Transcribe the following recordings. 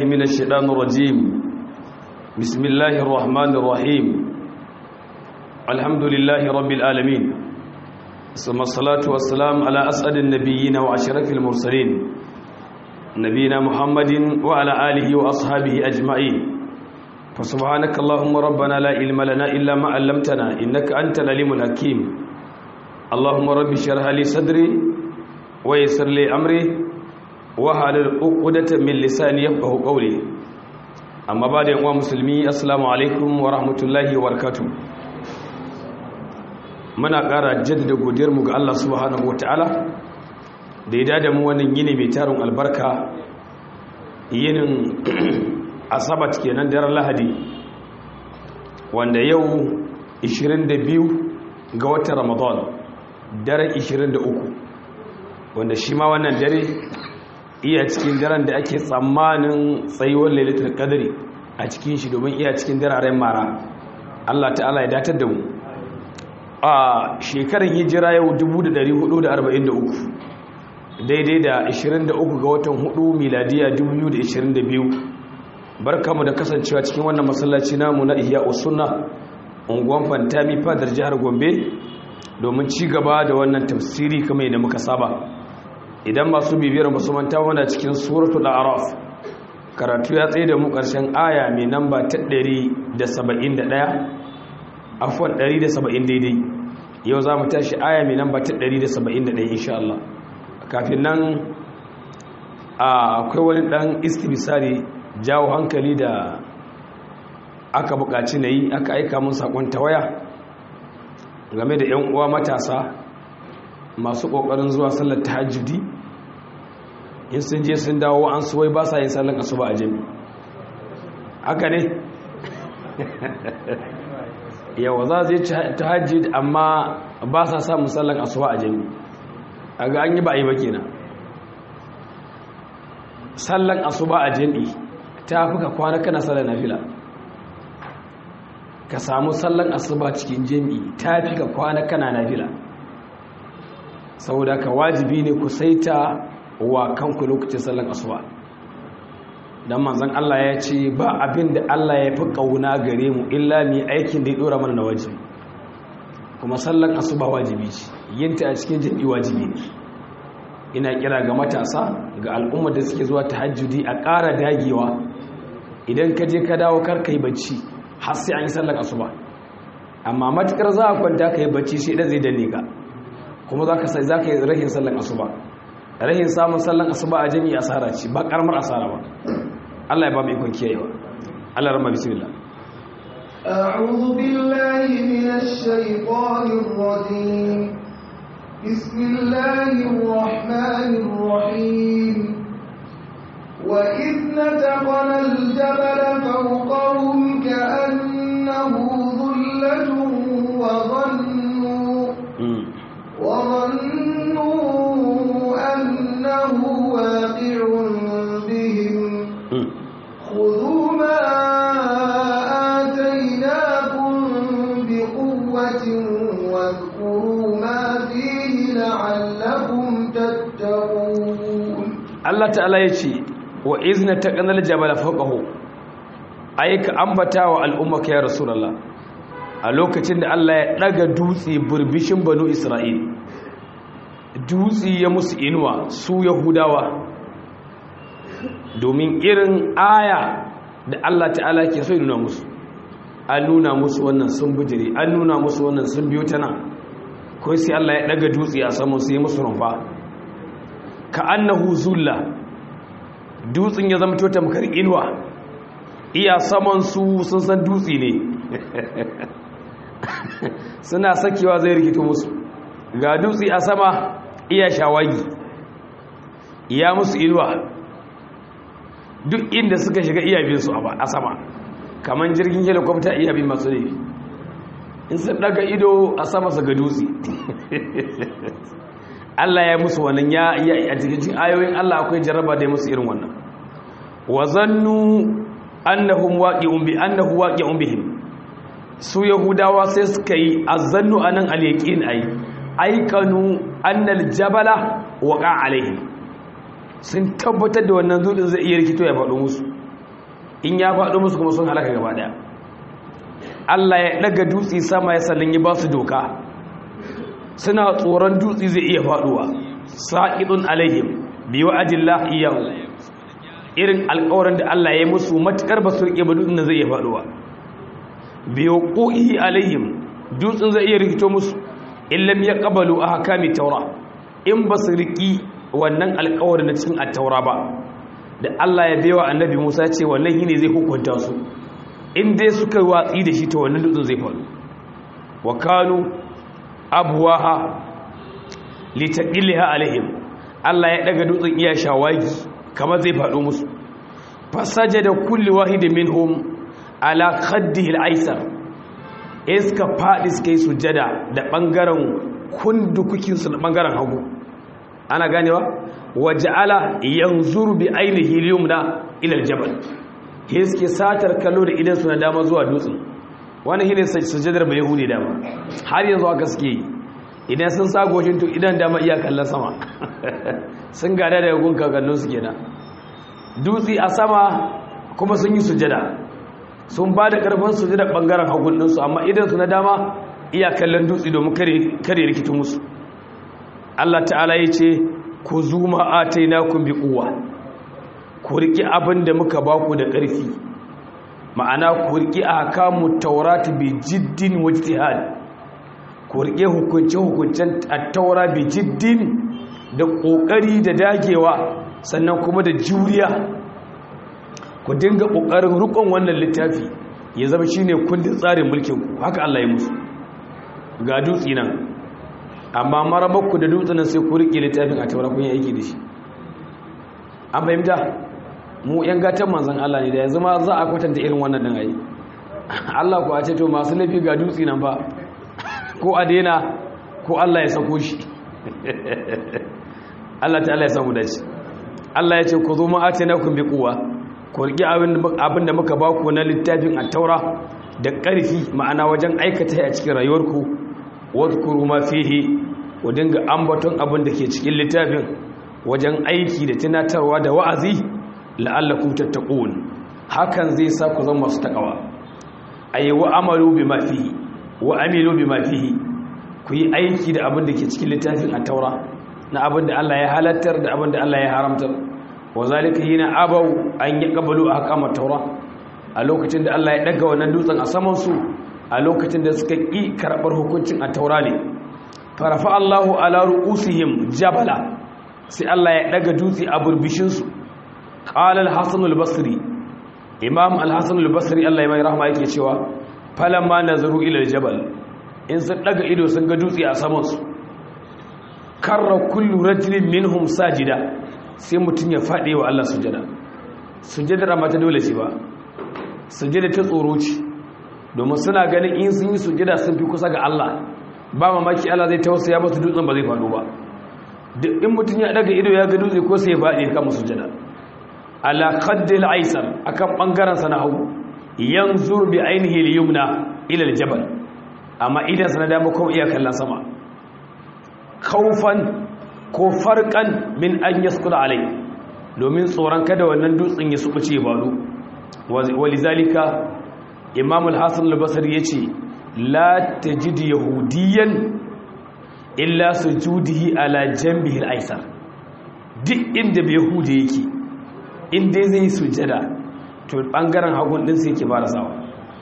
من الشيطان الرجيم بسم الله الرحمن الرحيم الحمد لله رب العالمين ثم الصلاة والسلام على أسعد النبيين وأشرف المرسلين نبينا محمد وعلى آله وأصحابه أجمعين فسبحانك اللهم ربنا لا علم لنا إلا ما علمتنا إنك أنت العليم الحكيم اللهم رب اشرح لي صدري ويسر لي أمري wahalar ukudatan min lisani yafqahu qawli amma ba da yanwa musulmi assalamu alaikum wa rahmatullahi wa barakatuh muna ƙara jaddada godiyar mu ga Allah subhanahu wataala da ya dada mu wannan yini mai tarin albarka yinin asabat kenan daren lahadi wanda yau 22 ga watan ramadan daren 23 wanda shi ma wannan dare iya cikin daren da ake tsammanin tsayuwar lailatul qadri a cikin shi domin iya cikin dararen mara Allah ta'ala ya datar da mu a shekarar hijira yau 1443 daidai da 23 ga watan 4 miladiya 2022 barkamu da kasancewa cikin wannan masallaci namu na Ihya Usunna unguwan Fantami fadar jihar Gombe domin ci gaba da wannan tafsiri kamar yadda muka saba idan masu bibiyar musu manta wanda cikin suratul a'raf karatu ya tsaye da mu karshen aya mai namba ta 171 afwan 170 daidai yau za mu tashi aya mai namba ta 171 insha Allah kafin nan akwai wani dan istibisari jawo hankali da aka buƙaci na yi aka aika mun sakon tawaya game da 'yan uwa matasa masu ƙoƙarin zuwa sallar tahajjudi in sun je sun dawo an suwai ba sa yin sallar asuba a jami haka ne yawa za zai tahajjud amma ba sa samun sallar asuba a jami a ga an yi ba a yi ba kenan sallar asuba a jami ta fi ka kwana kana sallar nafila ka samu sallar asuba cikin jami ta fi ka kwana kana nafila saboda ka wajibi ne ku saita wa kanku lokacin sallan asuba dan manzon Allah ya ce ba abin da Allah ya fi kauna gare mu illa ni aikin da ya dora mana na wajibi kuma sallan asuba wajibi ce yinta a cikin jami'i wajibi ne ina kira ga matasa ga al'ummar da suke zuwa tahajjudi a ƙara dagewa idan ka je ka dawo kar kai bacci har sai an yi sallan asuba amma matukar za a kwanta ka yi bacci sai dan zai danne ka kuma za ka sai za ka yi rahin sallan asuba rahin samun sallan asuba a jami'i asara ce ba karamar asara ba Allah ya ba mu ikon kiyayewa Allah rama bismillah أعوذ بالله من الشيطان الرجيم بسم الله الرحمن الرحيم وإذ نتقنا الجبل فوقهم كأنه ظلة وظنوا وظنوا أنه واقع بهم خذوا ما آتيناكم بقوة واذكروا ما فيه لعلكم تتقون الله تعالى يشي وإذ نتقنا الجبل فوقه أيك أنبتا والأمة يا رسول الله a lokacin da Allah ya daga dutse burbishin banu Isra'il dutse ya musu inuwa su Yahudawa domin irin aya da Allah ta'ala ke so nuna musu an nuna musu wannan sun bijiri an nuna musu wannan sun biyo ta nan ko sai Allah ya daga dutse a saman sai musu rumfa ka annahu zulla dutsen ya zama tamkar inuwa iya saman su sun san dutse ne suna sakewa zai rikito musu ga dutse a sama iya shawagi iya musu inuwa duk inda suka shiga iya bin su a sama kamar jirgin helikwafta iya bin masu laifi in sun daga ido a sama su ga dutse Allah ya musu wannan ya a cikin ayoyin Allah akwai jarraba da ya musu irin wannan wa zannu annahum waqi'un bi annahu waqi'un bihim su yahudawa sai suka yi azannu anan al-yaqin ai aikanu annal jabala waqa alaihim sun tabbatar da wannan zudin zai iya rikito ya faɗo musu in ya faɗo musu kuma sun halaka gaba daya Allah ya daga dutse sama ya sallin ya ba su doka suna tsoron dutse zai iya faɗuwa sa'idun alaihim bi wa'adillah iyahu irin alƙawarin da Allah ya yi musu matukar ba su rike ba dutsen zai iya faɗuwa bi waquhi alaihim dutsen zai iya rikito musu illam yaqbalu ahkami taura in ba su riki wannan alƙawarin na cikin at-taura ba da Allah ya baiwa annabi Musa ce wannan shine zai hukunta su in dai suka watsi da shi ta wannan dutsen zai faru wa kanu abwaha litaqilha alaihim Allah ya daga dutsen iya shawagi kamar zai faɗo musu fasajada kulli wahidin minhum ala khaddihi al-aysar iska faɗi suka yi sujada da ɓangaren kundukukinsu da ɓangaren hagu ana ganewa waja'ala yanzuru bi ainihi liyumna ila aljabal he suke satar kallo da idan su na dama zuwa dutsen wani shine sujadar bai yahudi dama har yanzu aka suke yi idan sun sa goshin to idan dama iya kallon sama sun gada daga gun kakannin su kenan dutse a sama kuma sun yi sujada sun ba da karfin sujada bangaren hagun ɗinsu amma idan su na dama iya kallon dutse domin kare rikitin musu Allah ta'ala ya ce ku zuma atainakum bi quwwa ku riki abin da muka baku da ƙarfi ma'ana ku riki ahkamu tawrat bi jiddin wajtihad ku riki hukunce hukuncen at-taura bi jiddin da kokari da dagewa sannan kuma da juriya ku dinga kokarin rukun wannan littafi ya zama shine kundin tsarin mulkin ku haka Allah ya musu ga dutsi nan amma marabarku da dutsen sai ku rike littafin a taura kun yi aiki da shi an fahimta mu yan gatan manzan Allah ne da yanzu ma za a kwatanta irin wannan din ayi Allah ku a ce to masu laifi ga dutse nan ba ko a daina ko Allah ya sako shi Allah ta Allah ya samu dace Allah ya ce ku zo mu atinakum bi quwwa ku rike abin da muka ba ku na littafin at-taura da ƙarfi ma'ana wajen aikata a cikin rayuwarku wadkuru ma fihi ku dinga ambaton abin da ke cikin littafin wajen aiki da tunatarwa da wa'azi la'allakum tattaqun hakan zai sa ku zama masu takawa ayi wa amalu bima fihi wa amilu bima fihi ku yi aiki da abin da ke cikin littafin at-taura na abin da Allah ya halattar da abin da Allah ya haramtar wa zalika hina abau an yaqbalu ahkamat taura a lokacin da Allah ya daga wannan dutsen a saman su a lokacin da suka ƙi karɓar hukuncin a taura ne farafa Allahu ala ru'usihim jabala sai Allah ya daga dutse a burbishinsu qala al-hasan al-basri imam al-hasan al-basri Allah ya mai rahama yake cewa falamma nazaru ila al-jabal in sun daga ido sun ga dutse a saman su karra kullu rajulin minhum sajida sai mutun ya fade wa Allah sujada sujadar amma ta dole ce ba sujada ta tsoro ce domin suna ganin in sun yi sujada sun fi kusa ga Allah ba mamaki Allah zai tausaya musu dutsen ba zai faɗo ba duk in mutum ya daga ido ya ga dutse ko sai ya faɗi ya kama sujada ala qaddil aisar akan bangaren sa na hagu yanzur bi ainihi al-yumna ila al-jabal amma idan sa na dama kuma iya kallon sama khaufan ko farqan min an yaskula alai domin tsoron kada wannan dutsen ya subuce ya faɗo walizalika imam al-hassan al-basri ya ce la ta jidi yahudiyan illa su judihi ala jambihin aisar duk inda bai yahudi yake inda zai yi sujada to bangaren hagun din sai yake ba da sawa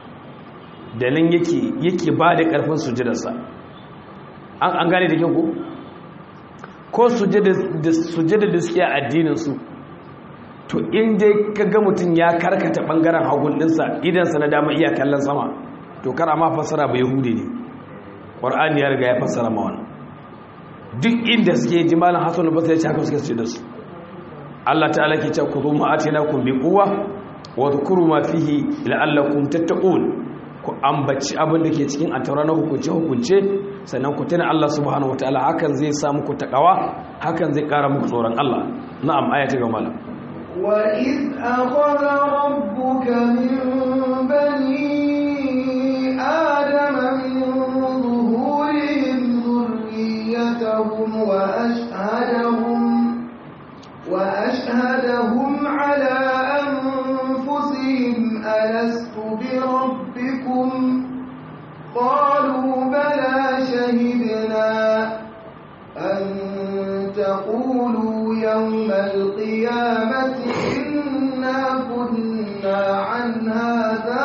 da nan yake ba da karfin sujadarsa an gane da kyau ko sujada da suke a addininsu to in dai kaga mutum ya karkata bangaren hagun dinsa idansa na dama iya kallon sama to kar ma fassara ba yahudi ne qur'ani ya riga ya fassara ma wannan duk inda suke ji malam hasan ba sai ya haka suke ce da su Allah ta'ala ke cewa kudu ma atinakum bi quwwa wa dhkuru ma fihi la'allakum tattaqun ku ambaci abin da ke cikin ataura na hukunce hukunce sannan ku tuna Allah subhanahu wataala hakan zai sa muku takawa hakan zai kara muku tsoron Allah na'am aya ta ga malam وإذ أخذ ربك من بني آدم من ظهورهم ذريتهم وأشهدهم وأشهدهم على أنفسهم ألست بربكم قالوا بلى شهدنا أن تقولوا يوم القيامة إنا كنا عن هذا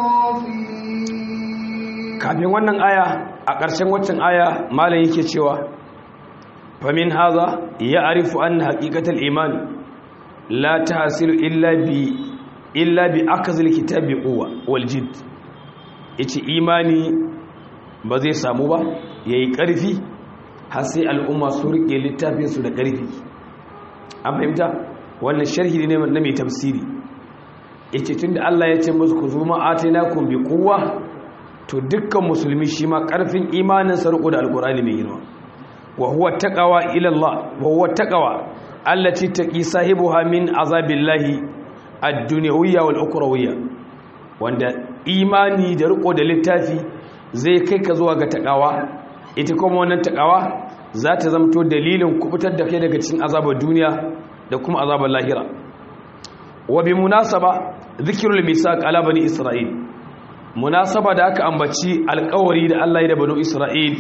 غافلين kafin wannan aya a ƙarshen waccan aya malam yake cewa famin haza ya arifu an haƙiƙatar iman la ta hasilu illa bi illa bi akazil kitabi uwa waljid yace imani ba zai samu ba yayi ƙarfi har sai al'umma su rike littafin su da ƙarfi an fahimta wannan sharhi ne na mai tafsiri yace tunda Allah ya ce musu ku zuma atainakum bi quwwa to dukkan musulmi shi ma ƙarfin imanin sarƙo da alƙur'ani mai girma wa huwa taqwa ila Allah wa huwa taqwa allati taqi sahibuha min azabillahi ad-dunyawiyya wal ukhrawiyya wanda imani da riko da littafi zai kai ka zuwa ga taqwa ita kuma wannan taqwa za ta zamto dalilin kubutar da kai daga cikin azabar duniya da kuma azabar lahira wa bi munasaba dhikrul misaq ala bani isra'il munasaba da aka ambaci alkawari da Allah ya da banu Isra'il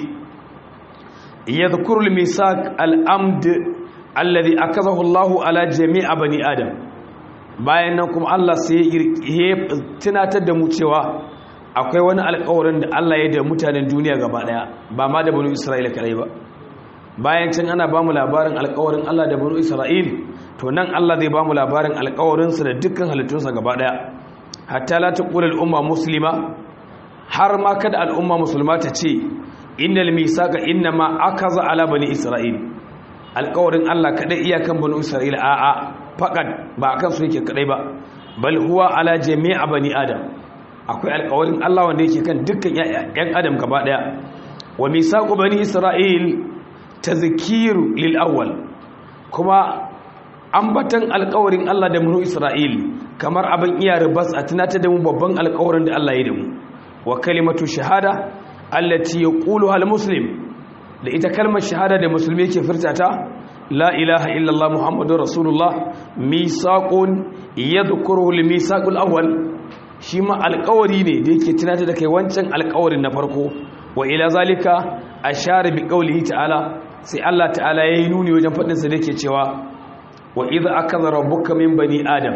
yadhkurul misaq al-amd alladhi akazahu Allahu ala jami'a bani Adam bayan nan kuma Allah sai ya tunatar da mu cewa akwai wani alkawarin da Allah ya da mutanen duniya gaba daya ba ma da banu Isra'il kadai ba bayan can ana bamu labarin alkawarin Allah da banu Isra'il to nan Allah zai bamu labarin alkawarinsa da dukkan halittunsa gaba daya hatta la taqula al-umma muslima har ma kada al'umma musulma ta ce innal misaqa inma akaza ala bani isra'il alƙawarin Allah kadai iyakan bani isra'il a a faqad ba akan su yake kadai ba bal huwa ala jami'a bani adam akwai alƙawarin Allah wanda yake kan dukkan ƴan adam gaba daya wa misaqu bani isra'il tazkiru lil awwal kuma ambatan alƙawarin Allah da bani isra'il kamar abin iya ribas a tunatar da mu babban alƙawarin da Allah ya da mu wa kalimatu shahada allati yaquluha almuslim da ita kalmar shahada da musulmi yake furta ta la ilaha illallah muhammadur rasulullah misaqun yadhkuruhu limisaqul awwal shi ma alƙawari ne da yake tunatar da kai wancan alƙawarin na farko wa ila zalika ashara bi qawlihi ta'ala sai Allah ta'ala yayi nuni wajen fadin sa da yake cewa wa idza akaza rabbuka min bani adam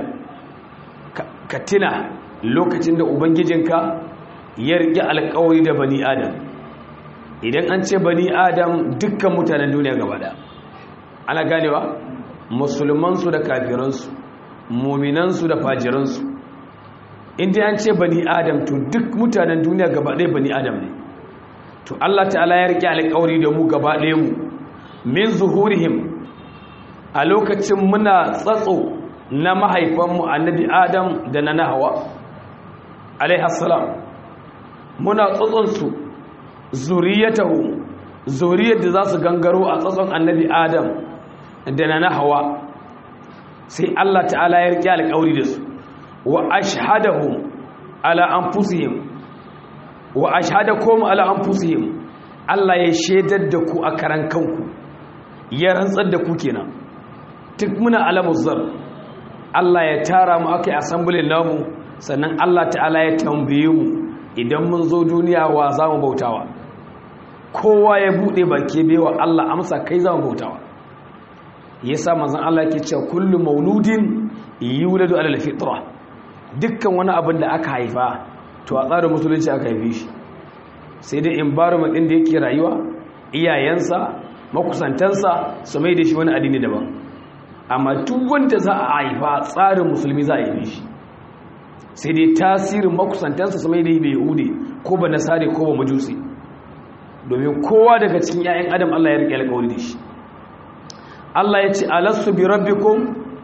ka tuna lokacin da ubangijinka ya rike alkawari da bani adam idan an ce bani adam dukkan mutanen duniya gaba da ana ganewa musulmansu da kafiransu muminansu da fajiransu inda an ce bani adam to duk mutanen duniya gaba ɗaya bani adam ne to Allah ta'ala ya rike alkawari da mu gaba ɗaya mu min zuhurihim a lokacin muna tsatso na mahaifanmu annabi adam da na nahawa alaihassalam muna tsatsonsu zuriyatahu zuriyar da za su gangaro a tsatson annabi adam da na nahawa sai Allah ta'ala ya riƙe alƙawari da su wa ashhadahum ala anfusihim wa ashhadakum ala anfusihim Allah ya shaidar da ku a karan kanku ya rantsar da ku kenan duk muna alamuz zar Allah ya tara mu aka yi asambulin namu sannan Allah ta'ala ya tambaye mu idan mun zo duniya wa za mu bautawa kowa ya buɗe baki bewa Allah amsa kai za mu bautawa ya sa mazan Allah ke cewa kullum mauludin yuladu alal fitra dukkan wani abin da aka haifa to a tsarin musulunci aka haife shi sai dai environment ɗin da yake rayuwa iyayensa makusantansa su mai da shi wani addini daban amma duk wanda za a haifa tsarin musulmi za a yi shi sai dai tasirin makusantansa su mai da bai hude ko ba nasare ko ba majusi domin kowa daga cikin 'ya'yan adam Allah ya rike alƙawari da shi Allah ya ce alassu bi rabbikum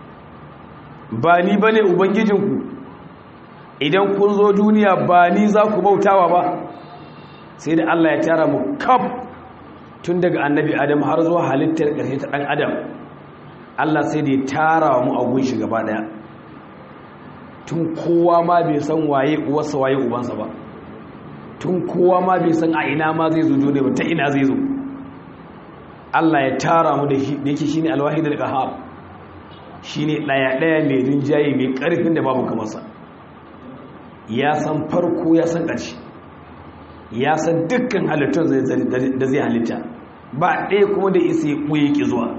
ba ni bane ubangijinku idan kun zo duniya ba ni za ku bautawa ba sai da Allah ya tara mu kaf tun daga annabi adam har zuwa halittar ƙarshe ta ɗan adam Allah sai da ya tara mu a gunshi gaba daya tun kowa ma bai san waye uwarsa waye ubansa ba tun kowa ma bai san a ina ma zai zo dole ba ta ina zai zo Allah ya tara mu da shi da yake shine alwahid al-qahhar shine daya daya mai rinjaye mai karfin da babu kamar sa ya san farko ya san ƙarshe ya san dukkan halittun da zai halitta ba ɗaya kuma da isa ya ɓoye ki zuwa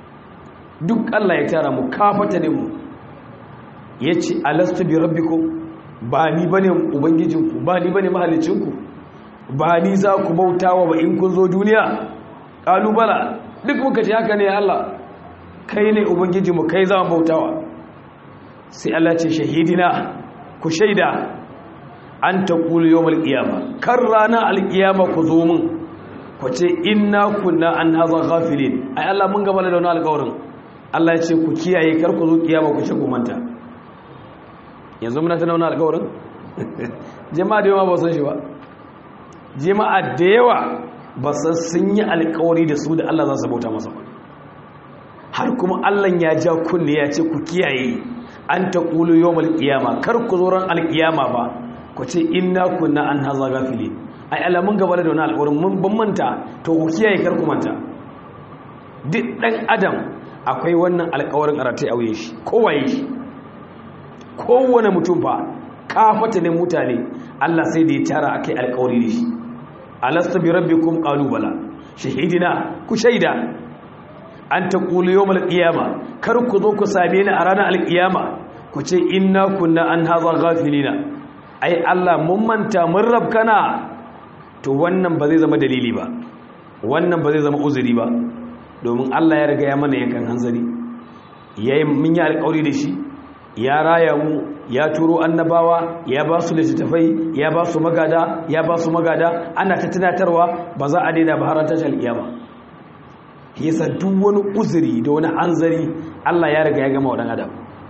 duk Allah ya tara mu kafata ne mu ya ce alastu bi rabbikum ba ni bane ubangijinku ba ni bane mahalicinku ba ni za ku bautawa ba in kun zo duniya ƙalubala duk muka ce haka ne Allah kai ne ubangijinmu kai za mu bautawa sai Allah ce shahidina ku shaida an ta ƙulu yau malƙiyama kan rana alƙiyama ku zo min ku ce inna kunna an haza ghafilin ai Allah mun gaba da wani alƙawarin Allah ya ce ku kiyaye kar ku zo ƙiyama ku ce ku manta yanzu muna tana wani alƙawarin jama'a da yawa ba san shi ba jama'a da yawa ba san sun yi alƙawari da su da Allah za su bauta masa ba har kuma Allah ya ja kunne ya ce ku kiyaye an ta ƙulu yau malƙiyama kar ku zo ran alƙiyama ba ku ce inna kunna an haza gafili ai Allah mun gaba da wani alƙawarin mun ban manta to ku kiyaye kar ku manta duk ɗan adam akwai wannan alƙawarin a ratai auye shi kowaye shi kowane mutum fa kafata ne mutane Allah sai da ya tara akai alƙawari da shi alasta bi rabbikum qalu bala shahidina ku shaida an ta ƙulu yau malƙiyama kar ku zo ku same ni a ranar alƙiyama ku ce inna kunna an haza gafilina ai Allah mun manta mun rabkana to wannan ba zai zama dalili ba wannan ba zai zama uzuri ba domin Allah ya riga ya mana yankan hanzari yayin mun yi alƙawari da shi ya raya mu ya turo annabawa ya ba su littattafai ya ba su magada ya ba su magada ana ta tunatarwa ba za a daina ba har tashar alƙiyama yasa duk wani uzuri da wani hanzari Allah ya riga ya gama wa adam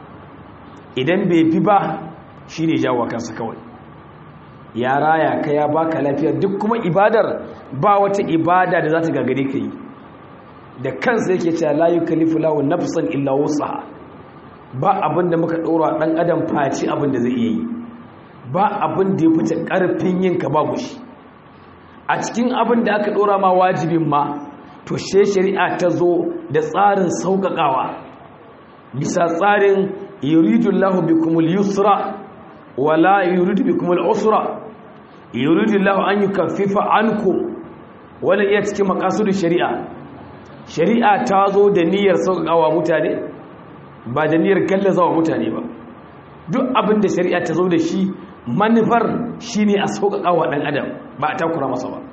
idan bai fi ba shi ne jawo kansa kawai ya raya ka ya baka lafiya duk kuma ibadar ba wata ibada da za ta gagare ka yi da kansa yake cewa la yukallifu lahu nafsan illa wusaha ba abin da muka ɗora ɗan adam faci abin da zai iya yi ba abin da ya fice ƙarfin yin ka babu shi a cikin abin da aka ɗora ma wajibin ma to she shari'a ta zo da tsarin sauƙaƙawa bisa tsarin yuridullahu bikumul yusra wala yuridu bikumul usra yuridullahu an yukaffifa ankum wala iya cikin maqasidu shari'a shari'a ta zo da niyyar sauƙaƙawa mutane ba da niyyar gallazawa mutane ba duk abin da shari'a ta zo da shi manufar shine a sauƙaƙawa ɗan adam ba a takura masa ba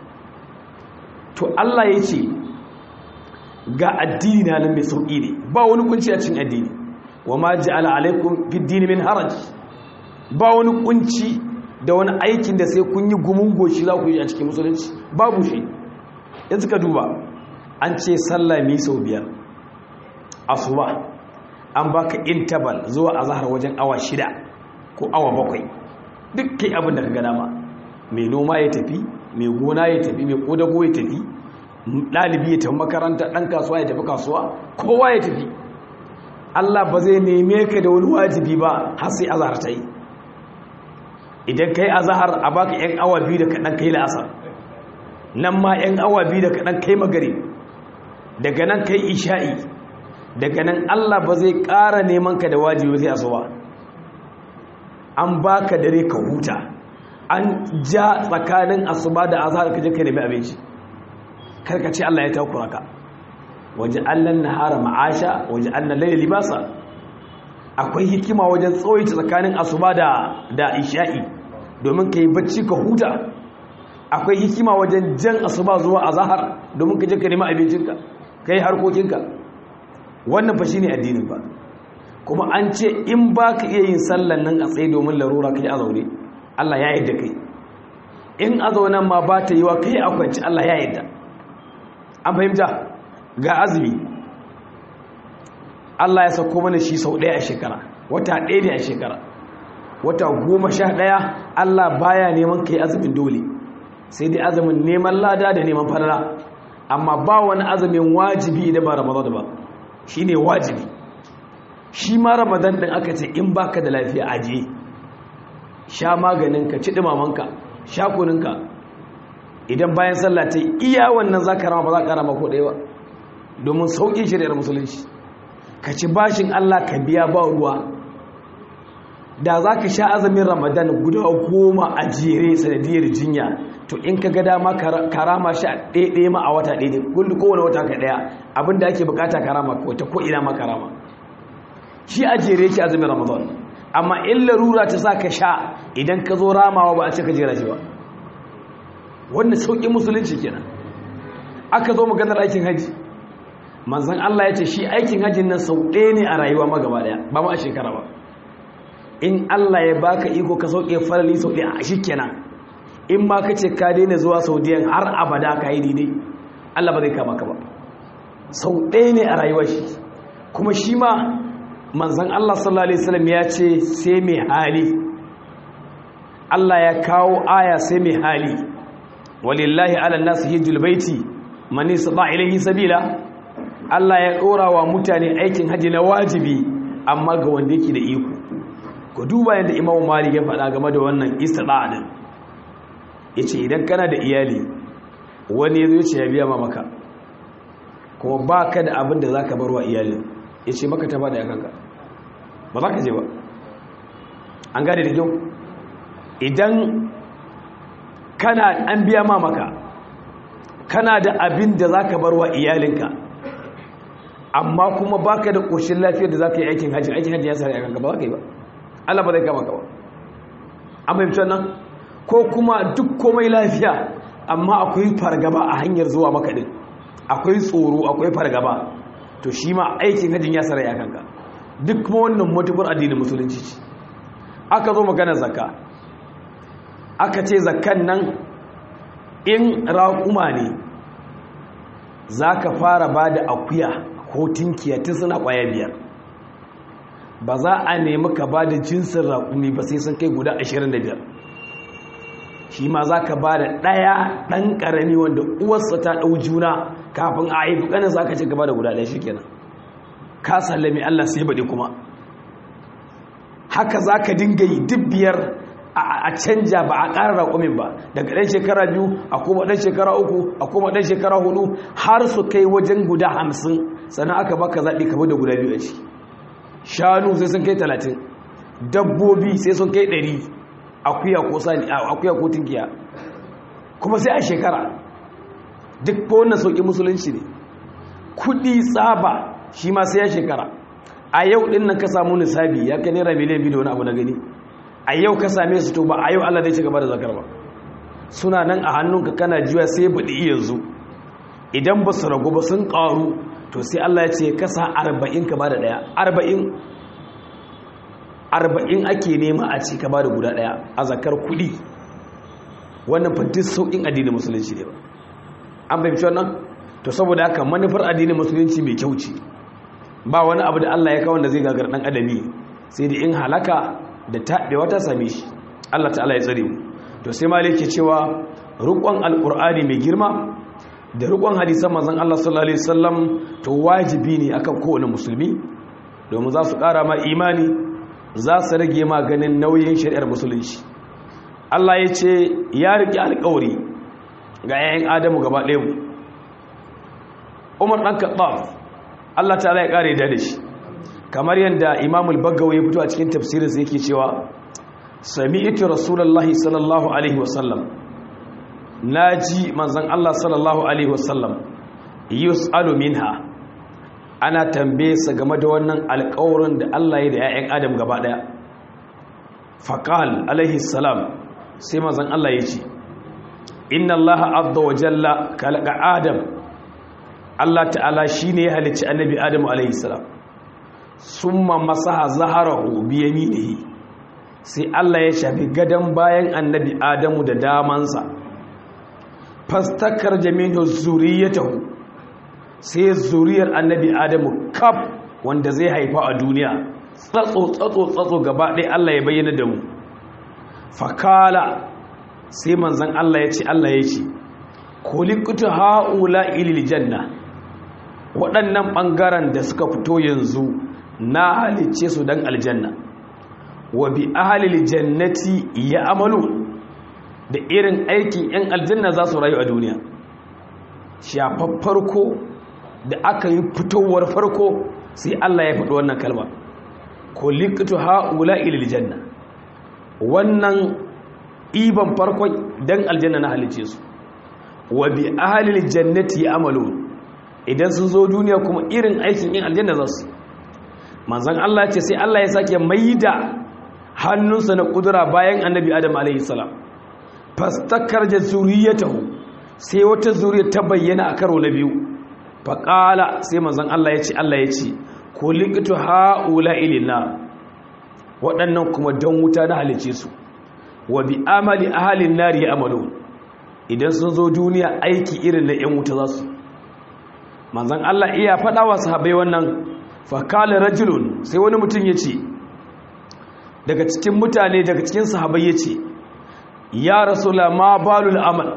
to Allah ya ce ga addini na nan mai sauƙi ne ba wani kunci a cikin addini wa ma ja'ala alaikum fid dini min haraj ba wani kunci da wani aikin da sai kun yi gumun goshi za ku yi a cikin musulunci babu shi yanzu ka duba an ce sallah mi sau biyar asuba an baka interval zuwa azhar wajen awa shida ko awa bakwai duk kai abin da ka ga dama mai noma ya tafi mai gona ya tafi mai kodago ya tafi ɗalibi ya tafi makaranta ɗan kasuwa ya tafi kasuwa kowa ya tafi Allah ba zai neme ka da wani wajibi ba har sai azhar ta yi idan kai azhar a baka yan awa biyu da kaɗan kai la'asar nan ma yan awa biyu da kaɗan kai magari daga nan kai isha'i daga nan Allah ba zai ƙara neman ka da wajibi sai asuba an baka dare ka huta an ja tsakanin asuba da azhar ka je ka nemi abinci karka ce Allah ya takura ka waje allan nahara ma'asha waje allan laila libasa akwai hikima wajen tsawaita tsakanin asuba da da isha'i domin ka yi bacci ka huta akwai hikima wajen jan asuba zuwa azhar domin ka je ka nemi abincinka ka yi harkokinka wannan fa shine addinin ba kuma an ce in ba ka iya yin sallan nan a tsaye domin larura ka yi a zaune Allah ya yadda kai in a zaunan ma ba ta yi wa kai a kwanci Allah ya yadda an fahimta ga azumi Allah ya sauko mana shi sau ɗaya a shekara wata ɗaya ne a shekara wata goma sha ɗaya Allah baya neman kai azumin dole sai dai azumin neman lada da neman farara amma ba wani azumin wajibi idan ba ramadan ba shi ne wajibi shi ma ramadan ɗin aka ce in baka da lafiya aje sha maganinka ci ɗumamanka sha kuninka idan bayan sallah ta iya wannan za ka rama ba za ka rama ko ɗaya ba domin sauƙin shari'ar musulunci ka ci bashin Allah ka biya ba ruwa da za ka sha azumin ramadan guda goma a jere sanadiyar jinya to in ka ga dama karama sha ɗaya ma a wata ɗaya kullu kowane wata ka ɗaya abinda ake bukata karama ko ta ko ina ma karama shi a jere yake azumin ramadan amma in larura ta sa ka sha idan ka zo ramawa ba a ce ka jera shi ba wannan sauƙin musulunci kenan aka zo maganar aikin haji manzan Allah ya ce shi aikin hajjin nan sau ɗaya ne a rayuwa ma gaba ɗaya ba ma a shekara ba in Allah ya baka iko ka sauke farali sau ɗaya a shi kenan in ma ka ce ka daina zuwa saudiyan har abada ka yi daidai Allah ba zai kama ka ba sau ɗaya ne a rayuwa shi kuma shi ma manzan Allah sallallahu alaihi wasallam ya ce sai mai hali Allah ya kawo aya sai mai hali walillahi ala nasu hijjul baiti man istata ilayhi sabila Allah ya ɗora wa mutane aikin haji na wajibi amma ga wanda yake da iko ku duba yadda imamu malik ya faɗa game da wannan istita'a din yace idan kana da iyali wani yazo yace ya biya ma maka kuma baka da abin da zaka bar wa iyalin yace maka ta bada yakanka ba za ka je ba an gane da kyau idan kana an biya ma maka kana da abin da zaka bar wa iyalinka amma kuma baka da ƙoshin lafiyar da za ka yi aikin hajji aikin hajji ya sa ya kanka ba za ka yi ba Allah ba zai kama ka ba an fahimci nan ko kuma duk komai lafiya amma akwai fargaba a hanyar zuwa maka din akwai tsoro akwai fargaba to shi ma aikin hajjin ya sa ya kanka duk kuma wannan mutubar addinin musulunci ce aka zo magana zakka aka ce zakkan nan in raƙuma ne za ka fara ba da akuya ko tinkiya tun suna kwaya biyar ba za a nemi ka ba da jinsin raƙumi ba sai sun kai guda 25 shi ma za ka ba da ɗaya ɗan ƙarami wanda uwarsa ta ɗau juna kafin a haifi ƙanin za ka ce ka ba da guda ɗaya shi kenan ka sallami allah sai baɗi kuma haka za ka dinga yi duk biyar a canja ba a ƙara raƙumin ba daga ɗan shekara biyu a kuma ɗan shekara uku a kuma ɗan shekara hudu har su kai wajen guda hamsin sannan aka baka zaɓi ka da guda biyu a ciki shanu sai sun kai talatin dabbobi sai sun kai ɗari akuya ko sani akuya ko tinkiya kuma sai a shekara duk ko wannan sauƙi musulunci ne kuɗi tsaba shi ma sai ya shekara a yau ɗin nan ka samu nisabi ya kai naira miliyan biyu da wani abu na gani a yau ka same su to ba a yau Allah zai ci gaba da zakar ba suna nan a hannunka kana jiwa sai baɗi yanzu idan ba su ragu ba sun ƙaru to sai Allah ya ce kasa arba'in ka ba da ɗaya arba'in arba'in ake nema a ci ka ba da guda ɗaya a zakar kuɗi wannan fantin sauƙin addinin musulunci ne ba an fahimci wannan to saboda haka manufar addinin musulunci mai kyau ce ba wani abu da Allah ya kawo da zai gagar ɗan adami sai da in halaka da taɓewa ta same shi Allah ta'ala ya tsare mu to sai malik ke cewa rukun alqur'ani mai girma da rukun hadisan manzon Allah sallallahu alaihi wasallam to wajibi ne akan kowane musulmi domin za su ƙara ma imani za su rage ma ganin nauyin shari'ar musulunci Allah ya ce ya riƙe alƙawari ga 'ya'yan Adamu gaba ɗaya mu Umar ɗan Khattab Allah ta'ala ya ƙare da shi kamar yadda imamul bagawa ya fito a cikin tafsirinsa yake cewa sami'tu rasulullahi sallallahu alaihi wasallam naji manzon Allah sallallahu alaihi wasallam yus'alu minha ana tambaye sa game da wannan alƙawarin da Allah ya da ƴaƴan Adam gaba daya faqal alaihi salam sai manzon Allah ya ce inna Allah azza wa jalla khalaqa Adam Allah ta'ala shine ya halicci annabi Adam alaihi salam summa masaha zaharahu bi yaminihi sai Allah ya shafi gadan bayan annabi Adamu da damansa fastakar jaminu zuriyatahu sai zuriyar annabi Adamu kaf wanda zai haifa a duniya tsatso tsatso tsatso gaba ɗaya Allah ya bayyana da mu fakala sai manzon Allah ya ce Allah ya ce kuliqtu haula ilil janna waɗannan ɓangaren da suka fito yanzu na halice su dan aljanna wa bi ahalil jannati ya amalu da irin aikin yan aljanna za su rayu a duniya shafar farko da aka yi fitowar farko sai Allah ya faɗi wannan kalma ko liqtu haula ilil janna wannan iban farkon dan aljanna na halice su wa bi ahlil jannati amalu idan sun zo duniya kuma irin aikin yin aljanna za su manzon Allah ce sai Allah ya sake maida hannunsa na kudura bayan annabi Adam alaihi salam fastakar da zuriyatahu sai wata zuriya ta bayyana a karo na biyu faƙala sai manzon Allah ya ce Allah ya ce ko likitu ha'ula ilina waɗannan kuma don wuta na halice su wa bi amali ahalin nari ya amalo idan sun zo duniya aiki irin na 'yan wuta za su manzan Allah iya faɗa wa sahabai wannan fakala rajulun sai wani mutum ya ce daga cikin mutane daga cikin sahabai ya ce ya rasula ma balul amal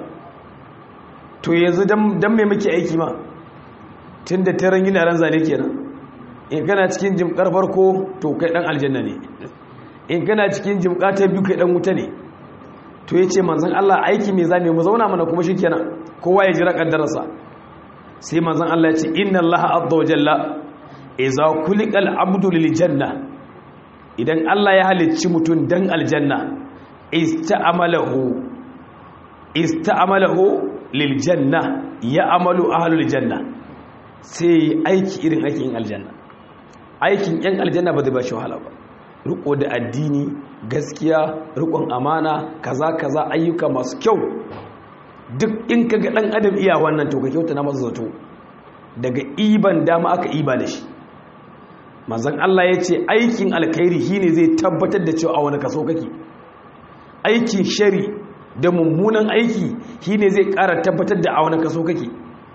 to yanzu don mai muke aiki ma tun da taron gina ran zane kenan in kana cikin jimkar farko to kai dan aljanna ne in kana cikin jimka ta biyu kai dan wuta ne to yace manzon Allah aiki me zamu mu zauna mana kuma shikenan kowa ya jira kaddararsa sai manzon Allah ya ce inna Allah azza wa jalla idza kulikal abdu lil janna idan Allah ya halicci mutun dan aljanna ista'amalahu ista'amalahu lil janna ya amalu ahlul janna sai aiki irin aikin aljanna aikin yan aljanna ba zai ba shi wahala ba riko da addini gaskiya rikon amana kaza kaza ayyuka masu kyau duk in ka ga dan adam iya wannan to ka kyauta na masa zato daga iban dama aka iba da shi manzon Allah ya ce aikin alkhairi shine zai tabbatar da cewa a wani kaso kake aikin shari da mummunan aiki shine zai ƙara tabbatar da a wani kaso kake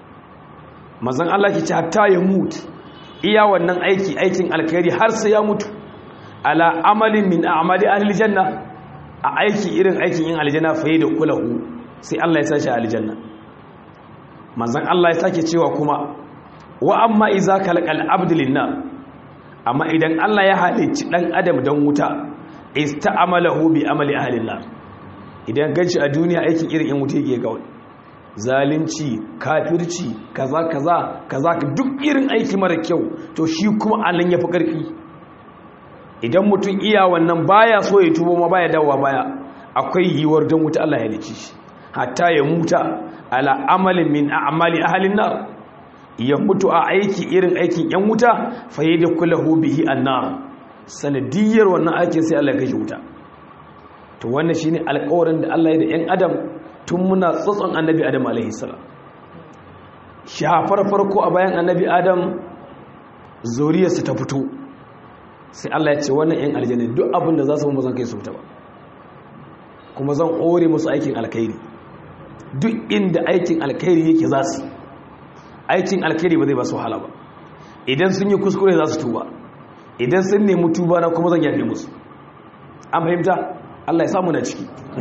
manzon Allah ke ce hatta ya mutu iya wannan aiki aikin alkhairi har sai ya mutu ala amalin min a'mali ahli janna a aiki irin aikin yin aljanna fa da kulahu sai Allah ya sashi aljanna manzon Allah ya sake cewa kuma wa amma iza kalqal abdu linna amma idan Allah ya halicci dan adam dan wuta ista'amalahu bi amali ahli nar idan ganci a duniya aikin irin yan wuta yake kawai zalunci kafirci kaza kaza kaza duk irin aiki mara kyau to shi kuma anan yafi karfi idan mutum iya wannan baya so ya tubo ma baya dawowa baya akwai yiwuwar don wuta Allah ya lice shi hatta ya muta ala amalin min a'mali ahlin nar ya mutu a aiki irin aikin yan wuta fa yadkhuluhu bihi annar sanadiyar wannan aikin sai Allah ya kashe wuta to wannan shine alƙawarin da Allah ya da yan adam tun muna tsotson annabi adam alaihi salam shafar farko a bayan annabi adam zuriyarsa ta fito sai Allah ya ce wannan yan aljanna duk abin da za su mu zan kai su fita ba kuma zan ore musu aikin alkhairi duk inda aikin alkhairi yake za su aikin alkhairi ba zai ba su wahala ba idan sun yi kuskure za su tuba idan sun nemi tuba na kuma zan yafe musu an fahimta Allah ya samu na ciki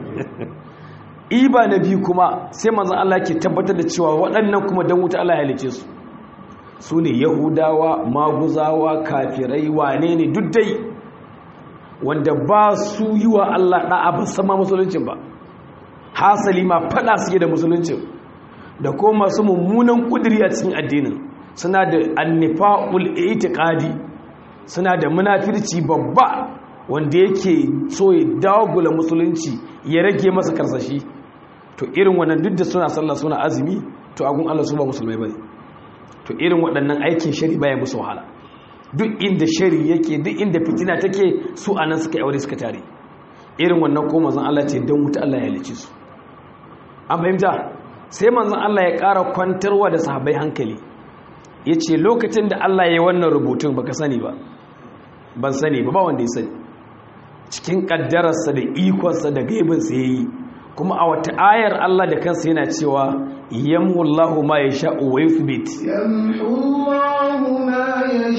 iba na biyu kuma sai manzon Allah ke tabbatar da cewa waɗannan kuma dan wuta Allah ya halice su su ne yahudawa maguzawa kafirai wane ne duk dai wanda ba su yi wa Allah ɗa'a ba sama musuluncin ba hasali ma faɗa suke da musuluncin da ko masu mummunan ƙudiri a cikin addinin suna da annifa'ul itiqadi suna da munafirci babba wanda yake so ya dagula musulunci ya rage masa karsashi to irin wannan duk da suna sallah suna azumi to agun Allah su ba musulmai bane to irin waɗannan aikin shari baya musu wahala duk inda shari yake duk inda fitina take su anan suka aure suka tare irin wannan ko manzon Allah ce dan wuta Allah ya halice su an fahimta sai manzon Allah ya ƙara kwantarwa da sahabbai hankali yace lokacin da Allah ya yi wannan rubutun baka sani ba ban sani ba ba wanda ya sani cikin kaddararsa da ikonsa da gaibinsa yayi kuma a wata ayar Allah da kansa yana cewa yamhu Allahu ma yasha'u wa yuthbit يمحو الله ما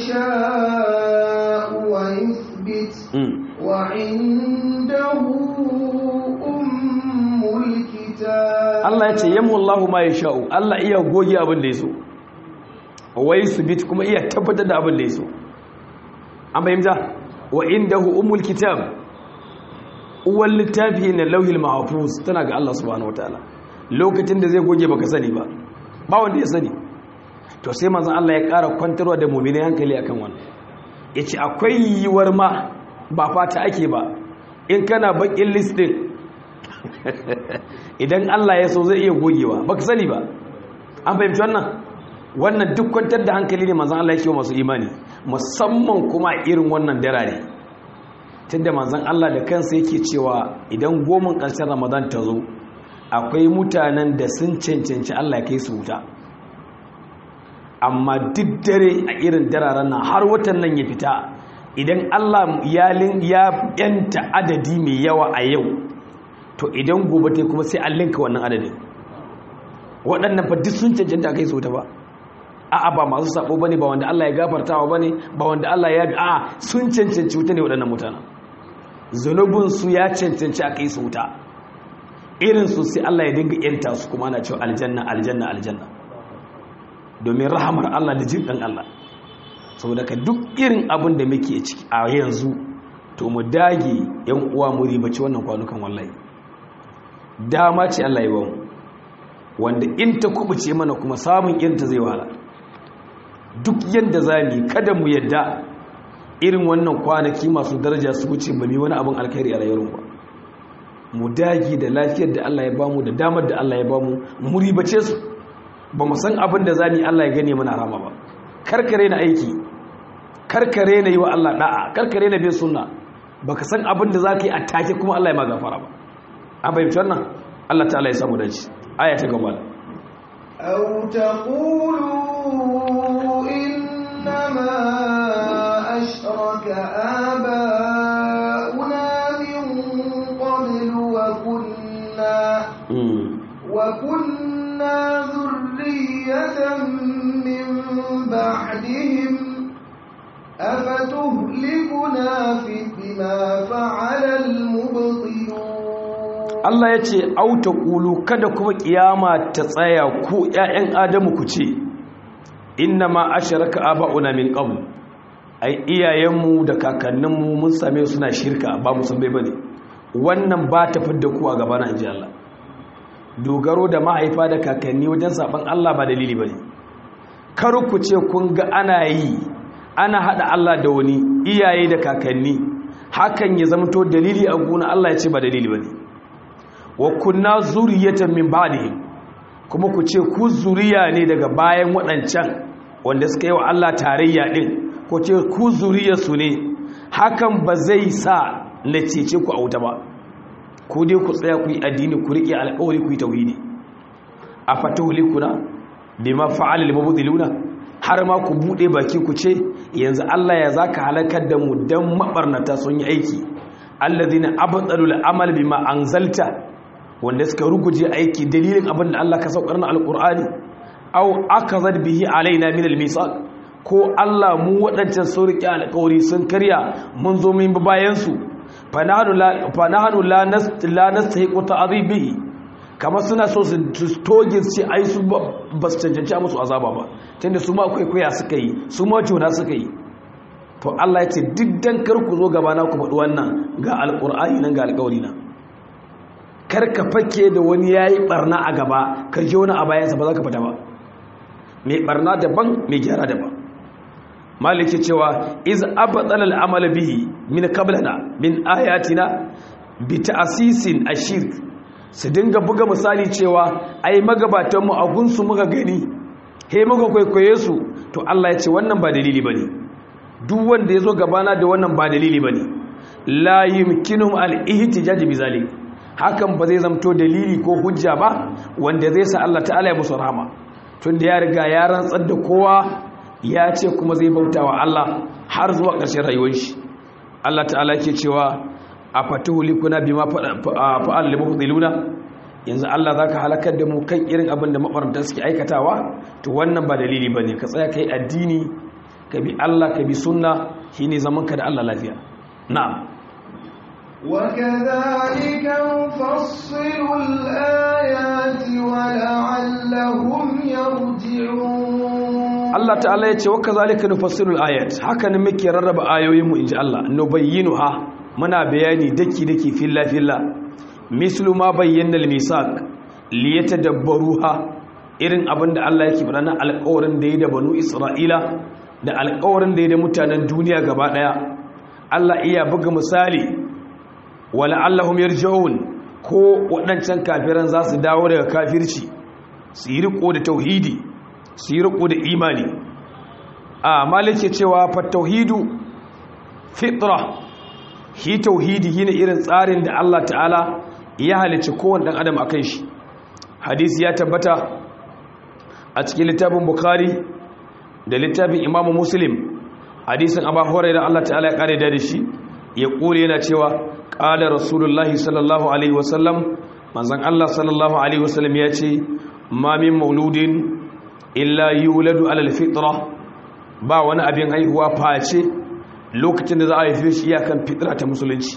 يشاء ويثبت وعنده أم الكتاب Allah ya ce yamhu Allahu ma yasha'u Allah iya goge abin da yaso wa yuthbit kuma iya tabbatar da abin da yaso an fahimta wa indahu ummul kitab uwar littafi na lauhil mahafuz tana ga Allah subhanahu wataala lokacin da zai goge baka sani ba ba wanda ya sani to sai manzon Allah ya ƙara kwantarwa da mu'mini hankali akan wannan yace akwai yiwuwar ma ba fata ake ba in kana bakin listin idan Allah ya so zai iya gogewa baka sani ba an fahimci wannan wannan duk kwantar da hankali ne manzon Allah yake masu imani musamman kuma irin wannan darare tunda manzon Allah da kansa yake cewa idan goman ƙarshen Ramadan ta zo akwai mutanen da sun cancanci Allah ya kai su wuta amma duk dare a irin dararen nan har watan nan ya fita idan Allah ya yanta adadi mai yawa a yau to idan gobe ta kuma sai an linka wannan adadin waɗannan fa duk sun cancanta kai su ta ba a'a ba masu sabo bane ba wanda Allah ya gafartawa bane ba wanda Allah ya bi a'a sun cancanci wuta ne waɗannan mutanen zunubin su ya cancanci a kai su wuta irin su sai Allah ya dinga yanta su kuma ana cewa aljanna aljanna aljanna domin rahamar Allah da jin dan Allah saboda ka duk irin abin da muke ciki a yanzu to mu dage yan uwa mu ribaci wannan kwanukan wallahi dama ce Allah ya bamu wanda in ta kubuce mana kuma samun irin ta zai wahala duk yadda za mu kada mu yadda irin wannan kwanaki masu daraja su wuce ba mu wani abin alkhairi a rayuwar ba mu dage da lafiyar da Allah ya bamu da damar da Allah ya bamu mu ribace su ba mu san abin da za mu yi Allah ya gane mana rama ba karkare na aiki karkare na yi wa Allah da'a karkare na bin sunna baka san abin da za ka yi a take kuma Allah ya ma gafara ba an fahimci wannan Allah ta'ala ya samu dace aya ta gaba أو تقولوا إنما أشرك آباؤنا من قبل وكنا وكنا ذرية من بعدهم أفتهلكنا في بما فعل المبطلون Allah ya ce auta ƙulu kada kuma ƙiyama ta tsaya ku ‘ya'yan Adamu ku ce inna ma a shirka aba'una min ƙabu ai iyayenmu da kakanninmu mun same suna shirka ba musamman ba ne wannan ba ta fidda ku a gaba na inji Allah dogaro da mahaifa da kakanni wajen saɓan Allah ba dalili ba ne kar ku ce kun ga ana yi ana haɗa Allah da wani iyaye da kakanni hakan ya zamto dalili a gona Allah ya ce ba dalili ba ne wa kunna zuriyatan min ba'dihim kuma ku ce ku zuriya ne daga bayan waɗancan wanda suka yi wa Allah tarayya din ko ce ku zuriyarsu ne hakan ba zai sa na cece ku a wuta ba ko dai ku tsaya ku yi addini ku riƙe alƙawari ku yi tauhidi a fatuhulikuna bima fa'ala al-mubtiluna har ma ku bude baki ku ce yanzu Allah ya zaka halakar da mu dan mabarnata sun yi aiki alladhina abtalu al-amal bima anzalta wanda suka ruguje aiki dalilin abin da Allah ka saukar na alkur'ani au akazat bihi alaina min almisaq ko Allah mu wadancan sun riƙe alƙawari sun karya mun zo mun bi bayan su fanahanu la fanahanu la nas la nastahiqu ta'dhibihi kamar suna so su toge su ai su ba su cancanci musu azaba ba tunda su ma akwai koya suka yi su ma juna suka yi to Allah ya ce duk dan kar ku zo gaba na ku faɗi wannan ga alƙur'ani nan ga alƙawari na karka fake da wani ya yi barna a gaba karke wani a bayansa ba za ka fita ba mai barna daban mai gyara daban maliki cewa iz abatsal al'amal bihi min qablana min ayatina bi ta'sisin ashirk su dinga buga misali cewa ai magabatan mu a gunsu muka gani he muka kwaikwaye su to Allah ya ce wannan ba dalili bane duk wanda yazo gabana da wannan ba dalili bane la yumkinum al-ihtijaj bi zalik hakan ba zai zamto dalili ko hujja ba wanda zai sa Allah ta'ala ya musu rahama tunda ya riga ya rantsar da kowa ya ce kuma zai bauta wa Allah har zuwa ƙarshen rayuwar shi Allah ta'ala yake cewa a fatuhu likuna bima fa'al lil mubtiluna yanzu Allah zaka halakar da mu kan irin abin da mabaranta suke aikatawa to wannan ba dalili bane ka tsaya kai addini ka bi Allah ka bi sunna shine zaman ka da Allah lafiya na'am وكذلك نفصل الآيات ولعلهم يرجعون Allah ta'ala ya ce wa kazalika nufassilul ayat haka ne muke rarraba ayoyin mu inji Allah nubayyinuha muna bayani daki daki filla filla mislu ma bayyana al-misaq liyatadabbaruha irin abinda Allah yake faɗa na alƙawarin da ya da banu Isra'ila da alƙawarin da ya da mutanen duniya gaba daya Allah iya buga misali wala allahum yarji'un ko waɗancan kafiran za su dawo daga kafirci su yi riko da tauhidi su yi riko da imani a malike cewa fa tauhidu fitra hi tauhidi shine irin tsarin da Allah ta'ala ya halicci kowanne dan adam akan shi hadisi ya tabbata a cikin littafin bukhari da littafin imamu muslim hadisin abu hurairah Allah ta'ala ya kare da shi ya kure yana cewa qala rasulullahi sallallahu alaihi wasallam manzon Allah sallallahu alaihi wasallam ya ce ma min mauludin illa yuladu ala alfitra ba wani abin haihuwa face lokacin da za a haife shi iyakan fitra ta musulunci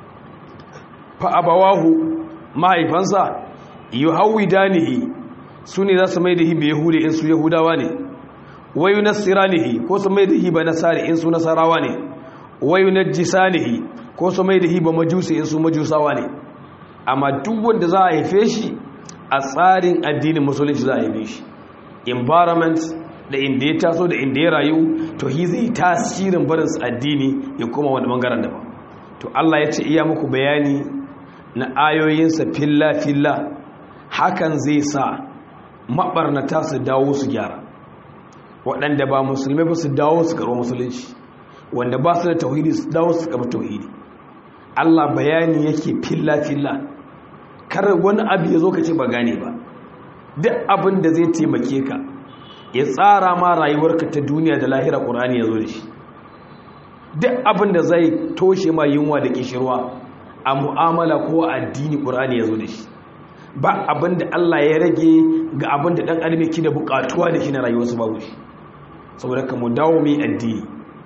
fa abawahu mahaifansa yuhawidanihi su ne za su mai da hi bai yahudi in su yahudawa ne wayu nasiranihi ko su mai da hi ba nasari in su nasarawa ne wayu najisanihi ko su mai da hi ba majusi in su majusawa ne amma duk wanda za a haife shi a tsarin addinin musulunci za a haife shi environment da inda ya taso da inda ya rayu to hi zai tasirin barinsa addini ya koma wani bangaren daban to Allah ya ce iya muku bayani na ayoyinsa filla-filla hakan zai sa maɓarnata su dawo su gyara waɗanda ba musulmai ba su dawo su karo musulunci wanda ba su da tauhidi su dawo su karo tauhidi Allah bayani yake filla-filla kar wani abu ya zo ka ce ba gane ba duk abin da zai taimake ka ya tsara ma rayuwarka ta duniya da lahira ƙur'ani ya zo da shi duk abin da zai toshe ma yunwa da kishirwa a mu'amala ko addini ƙur'ani ya zo da shi ba abin da Allah ya rage ga abin da ɗan adam yake da buƙatuwa da shi na rayuwarsu babu shi saboda ka mu dawo mai addini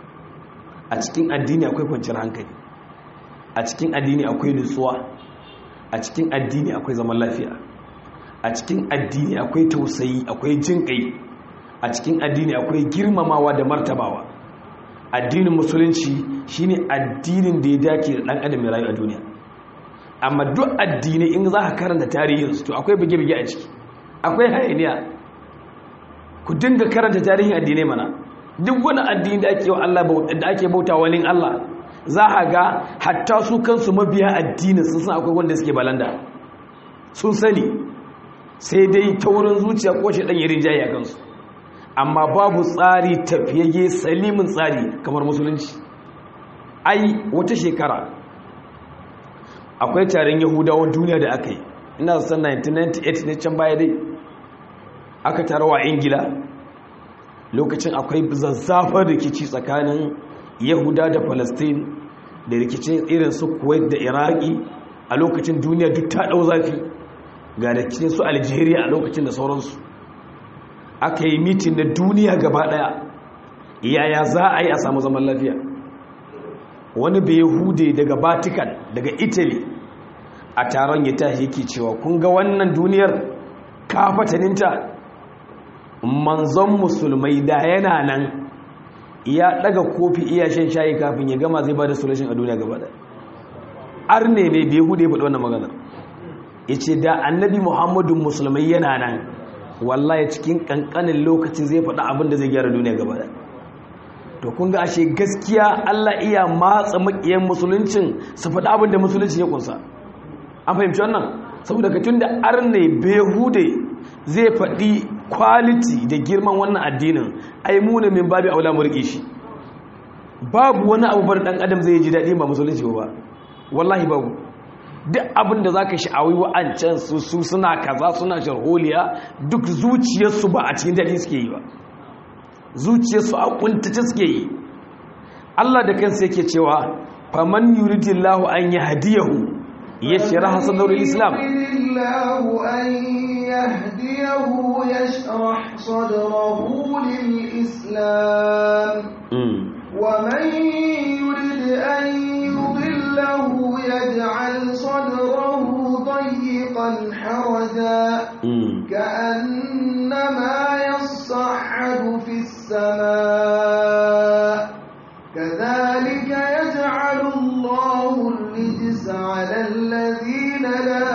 a cikin addini akwai kwanciyar hankali a cikin addini akwai nutsuwa a cikin addini akwai zaman lafiya a cikin addini akwai tausayi akwai jin kai a cikin addini akwai girmamawa da martabawa addinin musulunci shine addinin da ya dace da dan adam ya rayu a duniya amma duk addinai in za ka karanta tarihinsu to akwai bige-bige a ciki akwai hayaniya ku dinga karanta tarihin addinai mana duk wani addini da ake Allah da ake bauta wani Allah za a ga hatta su kansu mabiya addinin sun san akwai wanda suke balanda sun sani sai dai taurin zuciya ko shi dan yarin jayi a kansu amma babu tsari tafiyayye salimin tsari kamar musulunci ai wata shekara akwai taron yahudawan duniya da aka yi ina san 1998 ne can baya dai aka tarawa ingila lokacin akwai zazzafar rikici tsakanin yahuda da palestine da rikicin irin su kuwait da iraki a lokacin duniya duk ta ɗau zafi ga rikicin su algeria a lokacin da sauransu aka yi mitin na duniya gaba ɗaya yaya za a yi a samu zaman lafiya wani bai hude daga vatican daga italy a taron ya tashi yake cewa kun ga wannan duniyar kafataninta manzon musulmai da yana nan ya daga kofi iya shan shayi kafin ya gama zai ba da solution a duniya gaba arne ne bai hude faɗi wannan maganar ya ce da annabi muhammadun musulmai yana nan wallahi cikin ƙanƙanin lokaci zai faɗi abin da zai gyara duniya gaba to kun ga ashe gaskiya Allah iya matsa makiyan musuluncin su faɗi abin da musulunci ya kunsa an fahimci wannan saboda ka tun da arne behude zai faɗi kwaliti da girman wannan addinin ai muna min babu aula murƙe shi babu wani abu bar ɗan adam zai ji daɗi ba musulunci ba wallahi babu duk abin da za ka sha'awi wa'ancan su suna kaza suna sharholiya duk zuciyarsu ba a cikin daɗi suke yi ba zuciyarsu a kuntace suke yi Allah da kansa yake cewa faman yuridillahu an yahdiyahu yashraha sadrul islam yuridillahu an yahdiyahu yashrah sadrahu lil islam wa man yurid an yudillahu yaj'al sadrahu dayyqan haraja كأنما يصعد في السماء كذلك يجعل الله الرجس على الذين لا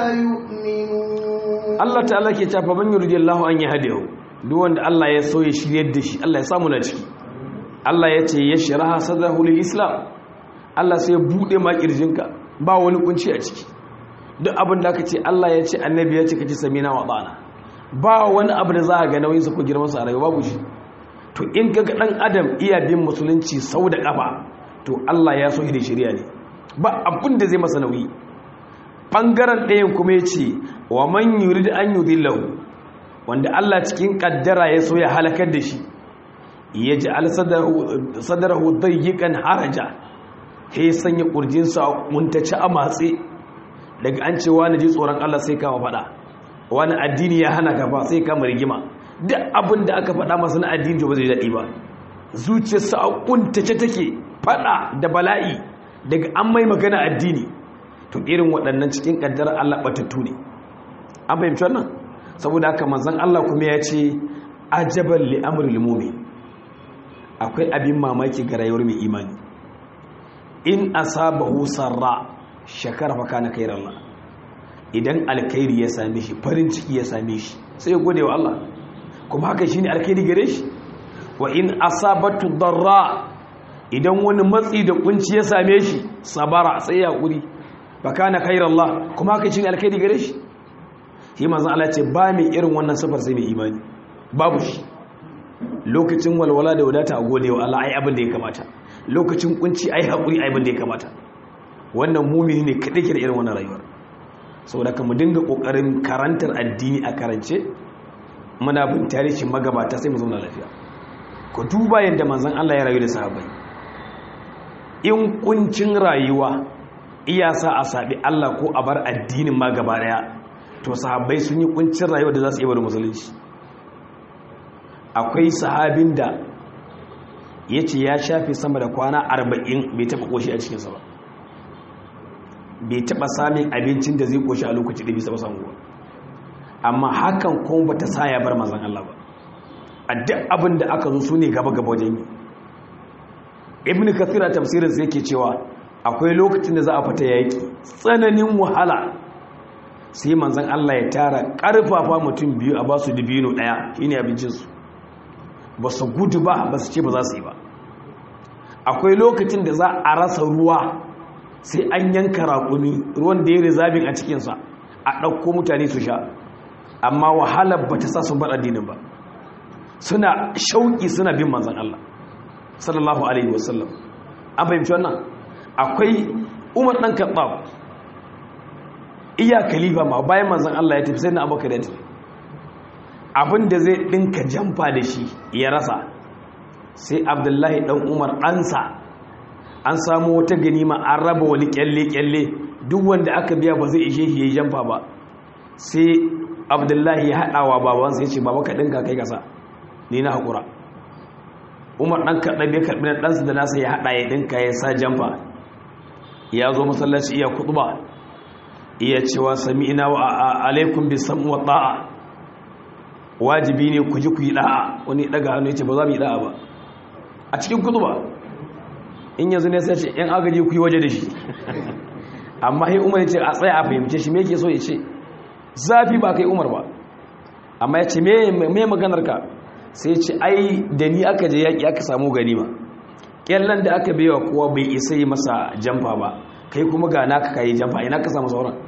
يؤمنون الله تعالى ke tafa man yuridillahu an yahdihu duk wanda Allah ya so ya shiryar da shi Allah ya samu na ciki Allah ya ce yashraha sadrahu lil islam Allah sai ya bude ma kirjinka ba wani kunci a ciki duk abin da aka ce Allah ya ce annabi ya ce kace samina wa bana ba wani abu da za a ga nauyin sa ko girman sa a rayuwa babu shi to in ga dan adam iya bin musulunci sau da kafa to Allah ya so da shari'a ne ba abin da zai masa nauyi bangaren ɗayan kuma ya ce wa man yurid an yudillahu wanda Allah cikin kaddara ya so ya halakar da shi ya ji sadarahu dayyikan haraja he sanya kurjinsa muntaci a matse daga an ce wani ji tsoron Allah sai kama faɗa wani addini ya hana ka ba sai kama rigima duk abin da aka faɗa masu na addini ba zai daɗi ba zuciyarsa a kuntace take faɗa da bala'i daga an mai magana addini to irin waɗannan cikin ƙaddarar Allah batattu ne an fahimci wannan saboda haka manzon Allah kuma ya ce ajaban li amril mu'min akwai abin mamaki ga rayuwar mai imani in asabahu sarra shakara fa kana Allah idan alkhairi ya same shi farin ciki ya same shi sai ya gode wa Allah kuma haka shine alkhairi gare shi wa in asabatu darra idan wani matsi da kunci ya same shi sabara sai ya kuri fa kana Allah kuma haka shine alkhairi gare shi shi manzon Allah ce ba mai irin wannan sifar sai mai imani babu shi lokacin walwala da wadata a gode wa Allah ai abin da ya kamata lokacin kunci ai haƙuri ai abin da ya kamata wannan mumini ne kaɗai ke da irin wannan rayuwar saboda ka mu dinga ƙoƙarin karantar addini a karance muna bin tarihin magabata sai mu zauna lafiya ku duba yadda manzon Allah ya rayu da sahabbai in kuncin rayuwa iya sa a saɓi Allah ko a bar addinin ma gaba ɗaya to sahabbai sun yi kuncin rayuwa da za su iya bari musulunci akwai sahabin da ya ce ya shafe sama da kwana arba'in bai taɓa ƙoshi a cikinsa ba bai taɓa samun abincin da zai ƙoshi a lokaci da bisa samu ba amma hakan kuma ba ta sa ya bar mazan Allah ba a duk abin da aka zo su ne gaba-gaba wajen yi ibn kathira tafsirin sai yake cewa akwai lokacin da za a fita yaƙi tsananin wahala sai manzan Allah ya tara ƙarfafa mutum biyu a ba su dibino ɗaya shine abincinsu ba su gudu ba ba su ce ba za su yi ba akwai lokacin da za a rasa ruwa sai an yanka raƙumi ruwan da ya rizabin a cikinsa a ɗauko mutane su sha amma wahalar ba ta sa sun bar addinin ba suna shauƙi suna bin manzan Allah sallallahu alaihi wasallam an fahimci wannan akwai umar ɗan kaɓa iya kalifa ma bayan manzan Allah ya tafi sai na abokan ya tafi abin da zai ɗinka jamfa da shi ya rasa sai abdullahi ɗan umar ɗansa an samu wata ganima an raba wani kyalle-kyalle duk wanda aka biya ba zai ishe shi ya yi jamfa ba sai abdullahi ya haɗawa babansa ya ce baba ka ɗinka kai kasa ni na haƙura umar ɗan kaɗaɓe ya karɓi na ɗansa da nasa ya haɗa ya ɗinka ya sa jamfa ya zo masallaci iya kuɗuba iya cewa sami ina wa alaikum bi sam'u wa ta'a wajibi ne ku ji ku yi da'a wani daga hannu yace ba za mu yi da'a ba a cikin kutuba in yanzu ne sai ce yan agaji ku yi waje da shi amma sai umar yace a tsaya a fahimce shi me yake so ya ce zafi ba kai umar ba amma yace me me maganar ka sai ce ai da ni aka je yaki aka samu ganima kyallan da aka baiwa kowa bai isa yi masa jamfa ba kai kuma ga naka kai jamfa ina ka samu sauran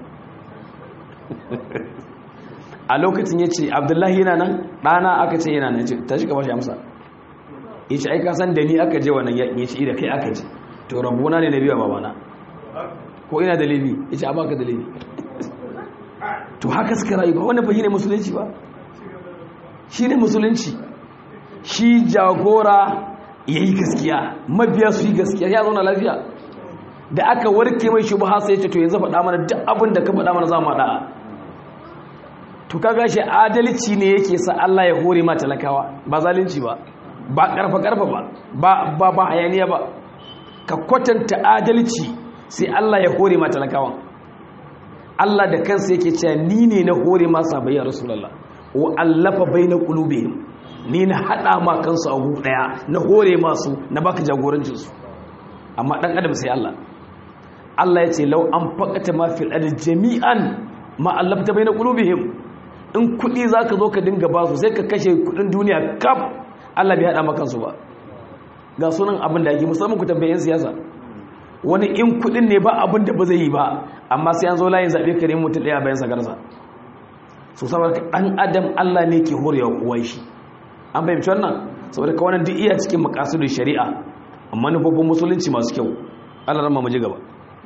a lokacin ya ce abdullahi yana nan ɗana aka ce yana nan ta shiga bashi amsa ya ce aika san da ni aka je wannan yaƙi ya ce da kai aka ce to rabuna ne na biya babana ko ina da laifi ya ce a baka da laifi to haka suka rayu ba wani fahimai musulunci ba shi ne musulunci shi jagora ya yi gaskiya mabiya su yi gaskiya ya zauna lafiya da aka warke mai shi ba sai ya ce to yanzu faɗa mana duk abin da ka faɗa mana za mu haɗa to kaga shi adalci ne yake sa Allah ya hore ma talakawa ba zalunci ba ba karfa karfa ba ba ba ba hayaniya ba ka kwatanta adalci sai Allah ya hore ma talakawa Allah da kansa yake cewa ni ne na hore ma sabai ya rasulullah wa allafa baina qulubihim ni na hada ma kansu a gu daya na hore masu na baka jagorancin su amma dan adam sai Allah Allah ya ce law an faqata ma fil ard jami'an ma allafta baina qulubihim in kudi za ka zo ka dinga ba su sai ka kashe kudin duniya kaf Allah bai haɗa makansu ba ga sunan abin da ake musamman ku tambayin siyasa wani in kudin ne ba abin da ba zai yi ba amma sai an zo layin zaɓe ka nemi mutum ɗaya bayan sagarsa so saboda ɗan adam Allah ne ke horewa kowa shi an fahimci wannan saboda ka wannan duk iya cikin makasudin shari'a manufofin musulunci masu kyau Allah rama mu ji gaba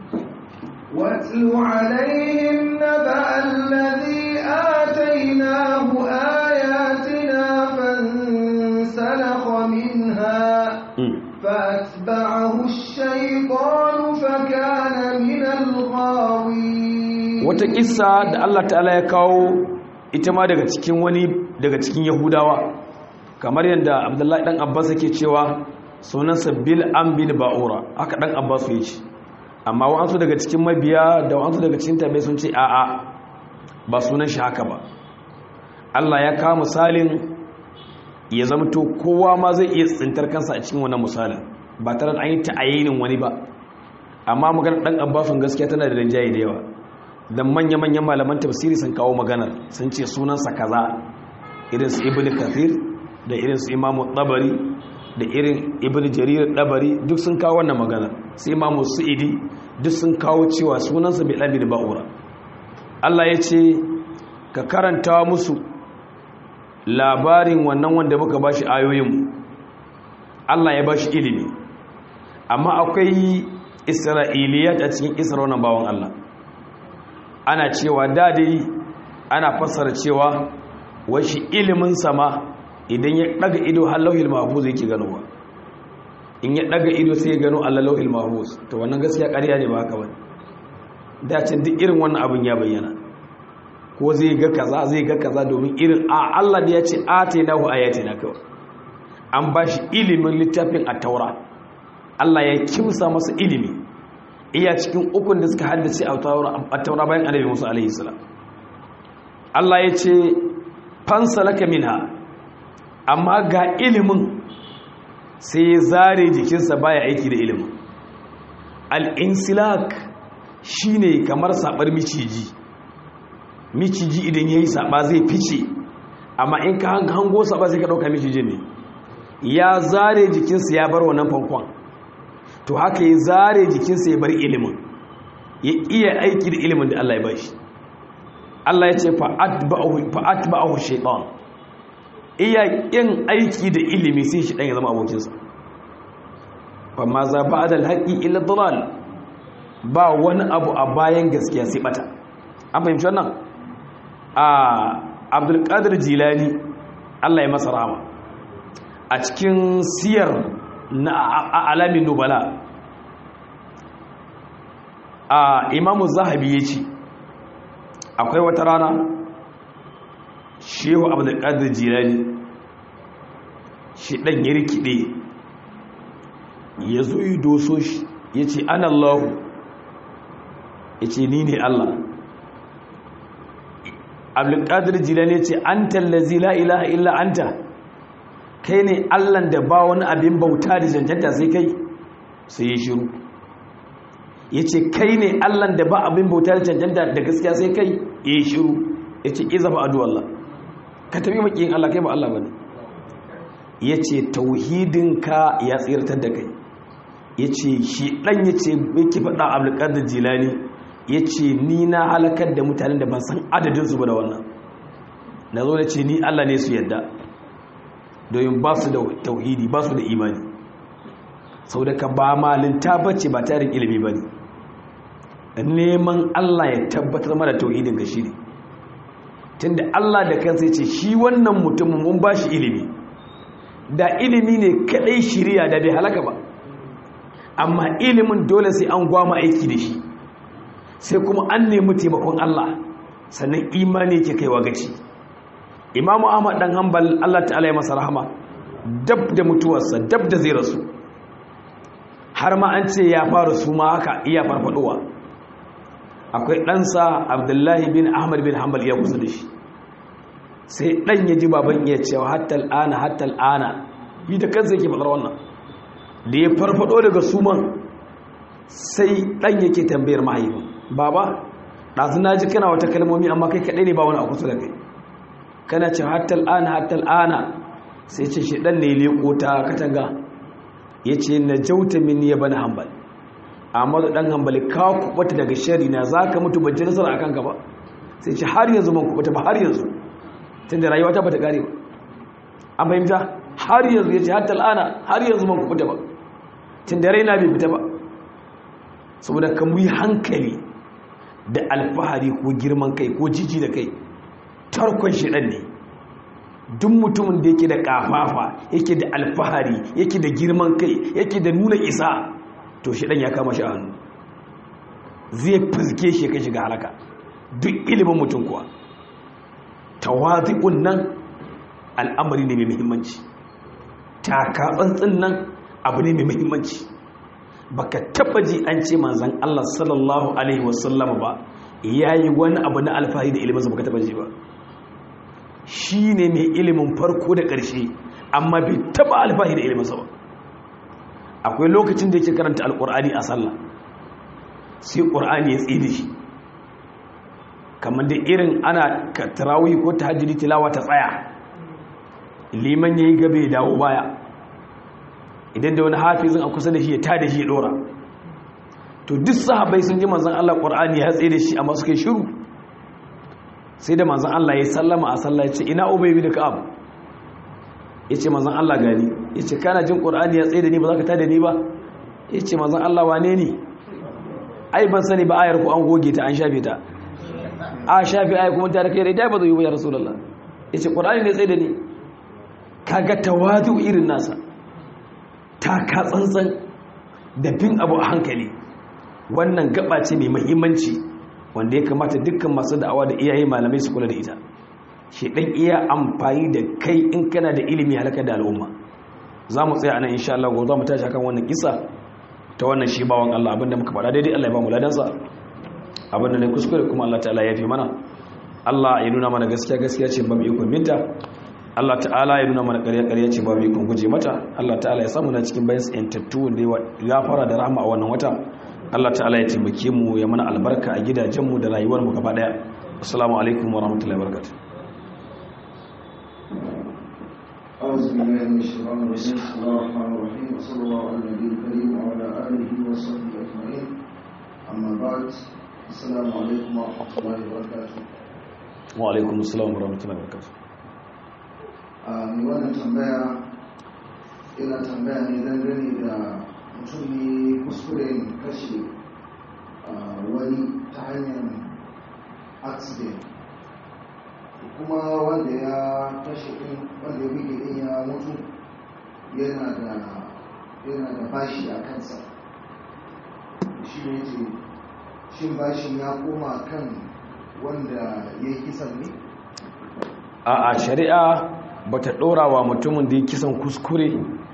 واتل عليهم نبأ الذي آتيناه آياتنا فانسلخ منها فأتبعه الشيطان فكان من الغاوين wata kissa da Allah ta'ala ya kawo ita ma daga cikin wani daga cikin Yahudawa kamar yadda Abdullahi dan Abbas yake cewa sunansa Bil an bin Ba'ura haka dan Abbas ya ce amma wa'ansu daga cikin mabiya da wa'ansu daga cikin tabi sun ce a'a ba sunan shi haka ba Allah ya kawo misalin ya zamto kowa ma zai iya tsintar kansa a cikin wannan misalin ba tare da an yi ta'ayinin wani ba amma maganar dan abbasun gaskiya tana da rinjaye da yawa dan manya-manyan malaman tafsiri sun kawo maganar sun ce sunansa kaza irin su ibnu kathir da irin su imamu tabari da irin ibnu jarir dabari duk sun kawo wannan maganar su imamu su'idi duk sun kawo cewa sunansa bai labi da ba'ura Allah ya ce ka karanta musu labarin wannan wanda muka ba shi ayoyinmu Allah ya ba shi ilimi amma akwai isra'iliyat a cikin isra wannan bawan Allah ana cewa dadai ana fassara cewa washi ilimin sama idan ya daga ido har lauhil mahfuz yake ganowa in ya daga ido sai ya gano Allah lauhil mahfuz to wannan gaskiya ƙarya ne ba haka bane dacin duk irin wannan abin ya bayyana ko zai ga kaza zai ga kaza domin irin a Allah da ya ce atainahu ayatina kawai an ba shi ilimin littafin at-taura Allah ya kimsa masa ilimi iya cikin ukun da suka haddace at-taura bayan annabi Musa alaihi salam Allah ya ce fansalaka minha amma ga ilimin sai ya zare jikinsa baya aiki da ilimin al-insilak shine kamar sabar miciji miciji idan ya yi saba zai fice amma in ka hango saba sai ka ɗauka miciji ne ya zare jikinsa ya bar wannan fankon to haka ya zare jikinsa ya bar ilimin ya iya aiki da ilimin da Allah ya bashi Allah ya ce fa'atba'ahu shaitan iya yin aiki da ilimi sai shi ɗan ya zama abokinsa ba ma za ba da alhaƙi illa dalal ba wani abu a bayan gaskiya sai bata an fahimci wannan a abdulkadir jilani allah ya masa rama a cikin siyar na alamin nubala a imamu zahabi ya ce akwai wata rana shehu abdulkadir jilani shi ɗan ya rikide ya zo yi doso shi ya ce an allahu ya ce ni ne allah abdulkadir jilani ce an tallazi la ilaha illa anta kai ne allan da ba wani abin bauta da cancanta sai kai sai ya shiru ya ce kai ne allan da ba abin bauta da cancanta da gaskiya sai kai ya shiru ya ce iza ba adu Allah ka tafi makiyin Allah kai ba Allah ba ne ya ce tauhidinka ya tsirtar da kai ya ce shi ɗan ya ce yake faɗa abdulkadir jilani ya ce ni na halakar da mutanen da ban san adadinsu ba da wannan na zo da ce ni Allah ne su yadda domin ba su da tauhidi ba su da imani sau da ka ba malinta bace ba tarin ilimi ba ne neman Allah ya tabbatar mara tauhidin ga shi ne tunda Allah da kansa ce shi wannan mutumin mun ba shi ilimi da ilimi ne kadai shirya da bai halaka ba amma ilimin dole sai an gwama aiki da shi sai kuma an nemi taimakon Allah sannan imani ke kaiwa gaci imamu ahmad dan hanbal Allah ta'ala ya masa rahama dab da mutuwarsa dab da zai rasu har ma an ce ya fara su ma haka iya farfadowa akwai ɗansa abdullahi bin ahmad bin hanbal ya kusa da shi sai ɗan ya ji baban iya cewa hatta al'ana hatta al'ana yi da kansa yake faɗar wannan da ya farfado daga suman sai ɗan yake tambayar mahaifin baba ɗazu na ji kana wata kalmomi amma kai kaɗai ne ba wani a kusa da kai kana ce hatta al'ana hatta al'ana sai ce shi ɗan ne leƙo ta katanga ya ce na jauta mini ya bani hambal Ahmadu dan Hanbali ka kubata daga shari na zaka mutu ban ji nasara akan ka ba sai ce har yanzu ban kubata ba har yanzu tunda rayuwa ta bata kare ba an fahimta har yanzu yace hatta al'ana har yanzu ban kubata ba tunda raina bai fita ba saboda ka mu yi hankali da alfahari ko girman kai ko jiji da kai tarkon shedan ne duk mutumin da yake da kafafa yake da alfahari yake da girman kai yake da nuna isa to shedan ya kama shi a hannu zai fizge shi kai shiga halaka duk ilimin mutum kuwa tawazi'un nan al'amari ne mai muhimmanci taka tsantsin nan abu ne mai muhimmanci baka taba ji an ce manzon Allah sallallahu alaihi wasallam ba yayi wani abu na alfahari da ilimin sa baka taba ji ba shine mai ilimin farko da ƙarshe amma bai taba alfahari da ilimin sa ba akwai lokacin da yake karanta alqur'ani a sallah sai qur'ani ya tside shi kamar da irin ana tarawih ko tahajjudi tilawa ta tsaya liman yayi gabe ya dawo baya idan da wani hafizin a kusa da shi ya tada shi ya dora to duk sahabbai sun ji manzon Allah Qur'ani ya tsaye da shi amma suka yi shiru sai da manzon Allah ya sallama a sallah ya ce ina Ubay bin Ka'ab yace manzon Allah gani yace kana jin Qur'ani ya tsaye da ni ba za ka tada ni ba yace manzon Allah wane ne ai ban sani ba ayar ku an goge ta an shafe ta a shafe ayar kuma ta da kai dai ba zai yi ba ya rasulullah yace Qur'ani ne tsaye da ni kaga tawadu irin nasa taka tsantsan da bin abu a hankali wannan gaba ce mai mahimmanci wanda ya kamata dukkan masu da'awa da iyaye malamai su kula da ita shi dan iya amfani da kai in kana da ilimi halaka da al'umma za mu tsaya anan insha Allah gobe za mu tashi akan wannan kisa ta wannan shi bawan Allah abinda muka faɗa daidai Allah ya ba mu ladansa abinda ne kuskure kuma Allah ta'ala ya fi mana Allah ya nuna mana gaskiya gaskiya ce ba mu ikon binta Allah ta'ala ya nuna mana ƙarya-ƙarya ce babu ikon guje mata Allah ta'ala ya samu na cikin bayan tsantattu wanda ya fara da rahama a wannan wata Allah ta'ala ya taimake mu ya mana albarka a gidajenmu da rayuwarmu gaba daya assalamu alaikum wa rahmatullahi wa barakatuh أعوذ بالله من الشيطان الرجيم بسم الله الرحمن الرحيم وصلى الله على النبي الكريم وعلى آله وصحبه أجمعين أما بعد السلام عليكم ورحمة الله وبركاته wa alaikum assalam wa rahmatullahi wa barakatuh a mai wannan tambaya ina tambaya ne dangane da mutum ne kuskuren kashe wani ta hanyar accident kuma wanda ya kashe din wanda ya buge din ya mutu yana da yana da bashi a kansa shi ne ce shin bashin ya koma kan wanda ya yi kisan ne a a shari'a ba ta ɗora wa mutumin da ya kisan kuskure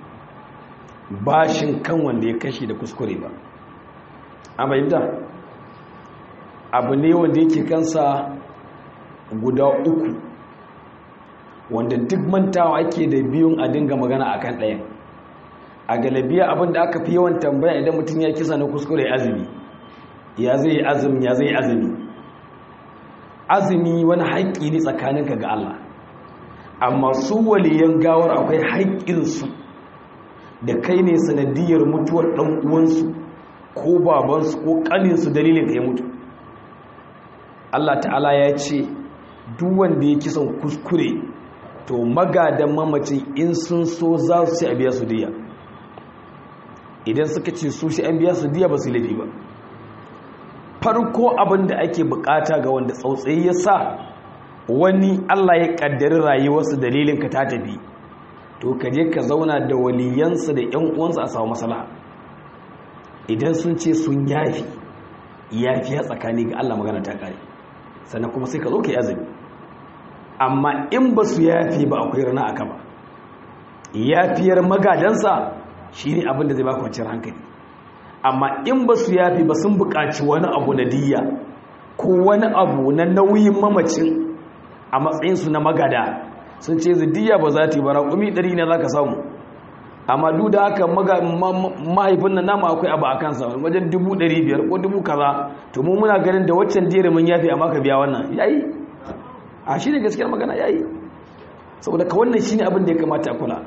bashin kan wanda ya kashe da kuskure ba a bayyanta abu ne wanda yake kansa guda uku wanda duk mantawa ake da biyun a dinga magana a kan ɗayan a galabiya abinda aka fi yawan tambaya idan mutum ya kisa na kuskure azumi ya zai azumi ya zai azumi azumi wani haƙƙi ne tsakaninka ga Allah amma su waliyan gawar akwai haƙƙinsu da kai ne sanadiyar mutuwar ɗan uwansu ko babansu ko ƙaninsu dalilin ka ya mutu Allah ta'ala ya ce duk wanda ya kisan kuskure to magadan mamacin in sun so za su ci a biya su diya idan suka ce su shi an biya su diya ba su laifi ba farko abin da ake bukata ga wanda tsautsayi ya sa wani Allah ya kaddari rayuwarsu dalilin ka ta tafi to ka je ka zauna da waliyansa da ƴan uwansa a samu maslaha idan sun ce sun yafi yafi ya tsakani ga Allah magana ta kare sannan kuma sai ka zo ka yi azumi amma in ba su yafi ba akwai rana aka ba yafiyar magadansa shine abin da zai baka kwanciyar hankali amma in ba su yafi ba sun buƙaci wani abu na diya ko wani abu na nauyin mamacin a matsayinsu na magada sun ce zidiya ba za ta yi bara kumi ɗari ne za ka samu amma duk da haka mahaifin nan nama akwai abu a kansa wajen dubu ɗari biyar ko dubu kaza to mu muna ganin da waccan jere mun yafi amma ka biya wannan yayi a shi ne gaskiyar magana yayi saboda ka wannan shi ne abin da ya kamata a kula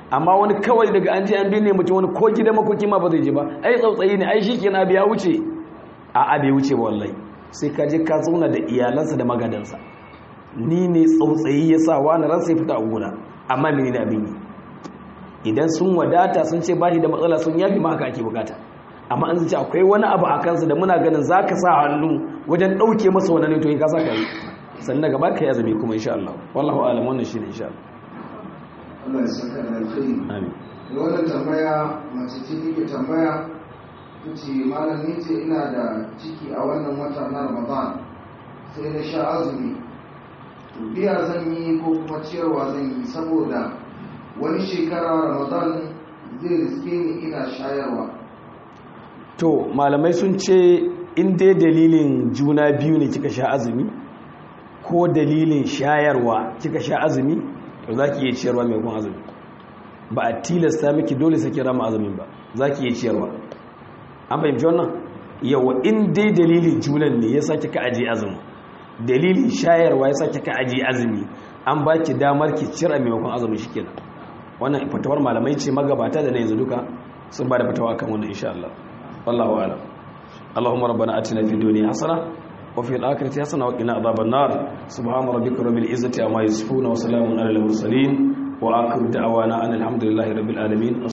amma wani kawai daga an je an binne mutum wani ko gidan makoki ma ba zai je ba ai tsautsayi ne ai shikenan abu ya wuce a abu ya wuce ba wallahi sai ka je ka zauna da iyalansa da magadansa ni ne tsautsayi ya sa wani ransa ya fita a gona amma mene ne abin yi idan sun wadata sun ce ba shi da matsala sun yafi ma haka ake bukata amma an ce akwai wani abu a kansa da muna ganin za ka sa hannu wajen ɗauke masa wani ne to yi ka sa ka yi sannan daga baka ya zame kuma insha Allah wallahu alam wannan shine insha Allah Allah ya saka da alkhairi amin da wannan tambaya mace ce take tambaya ta ce malam ni ce ina da ciki a wannan wata na ramadan sai na sha azumi to biya zan yi ko kuma ciyarwa zan yi saboda wani shekara ramadan zai riske ni ina shayarwa to malamai sun ce in dai dalilin juna biyu ne kika sha azumi ko dalilin shayarwa kika sha azumi to za ki iya ciyarwa mai kun azumi ba a tilasta miki dole sai kira ma azumin ba za ki iya ciyarwa an fahimci wannan yawa in dai dalilin junan ne ya sa kika aje azumi dalilin shayarwa ya sa kika aje azumi an ba ki damar ki cira maimakon azumi shikenan wannan fatawar malamai ce magabata da na yanzu duka sun ba da fatawa kan wannan insha Allah wallahu a'lam اللهم ربنا اتنا في الدنيا حسنه وفي الاخره حسنه وقنا عذاب النار سبحان ربك رب العزه عما يصفون وسلام على المرسلين واخر دعوانا ان الحمد لله رب العالمين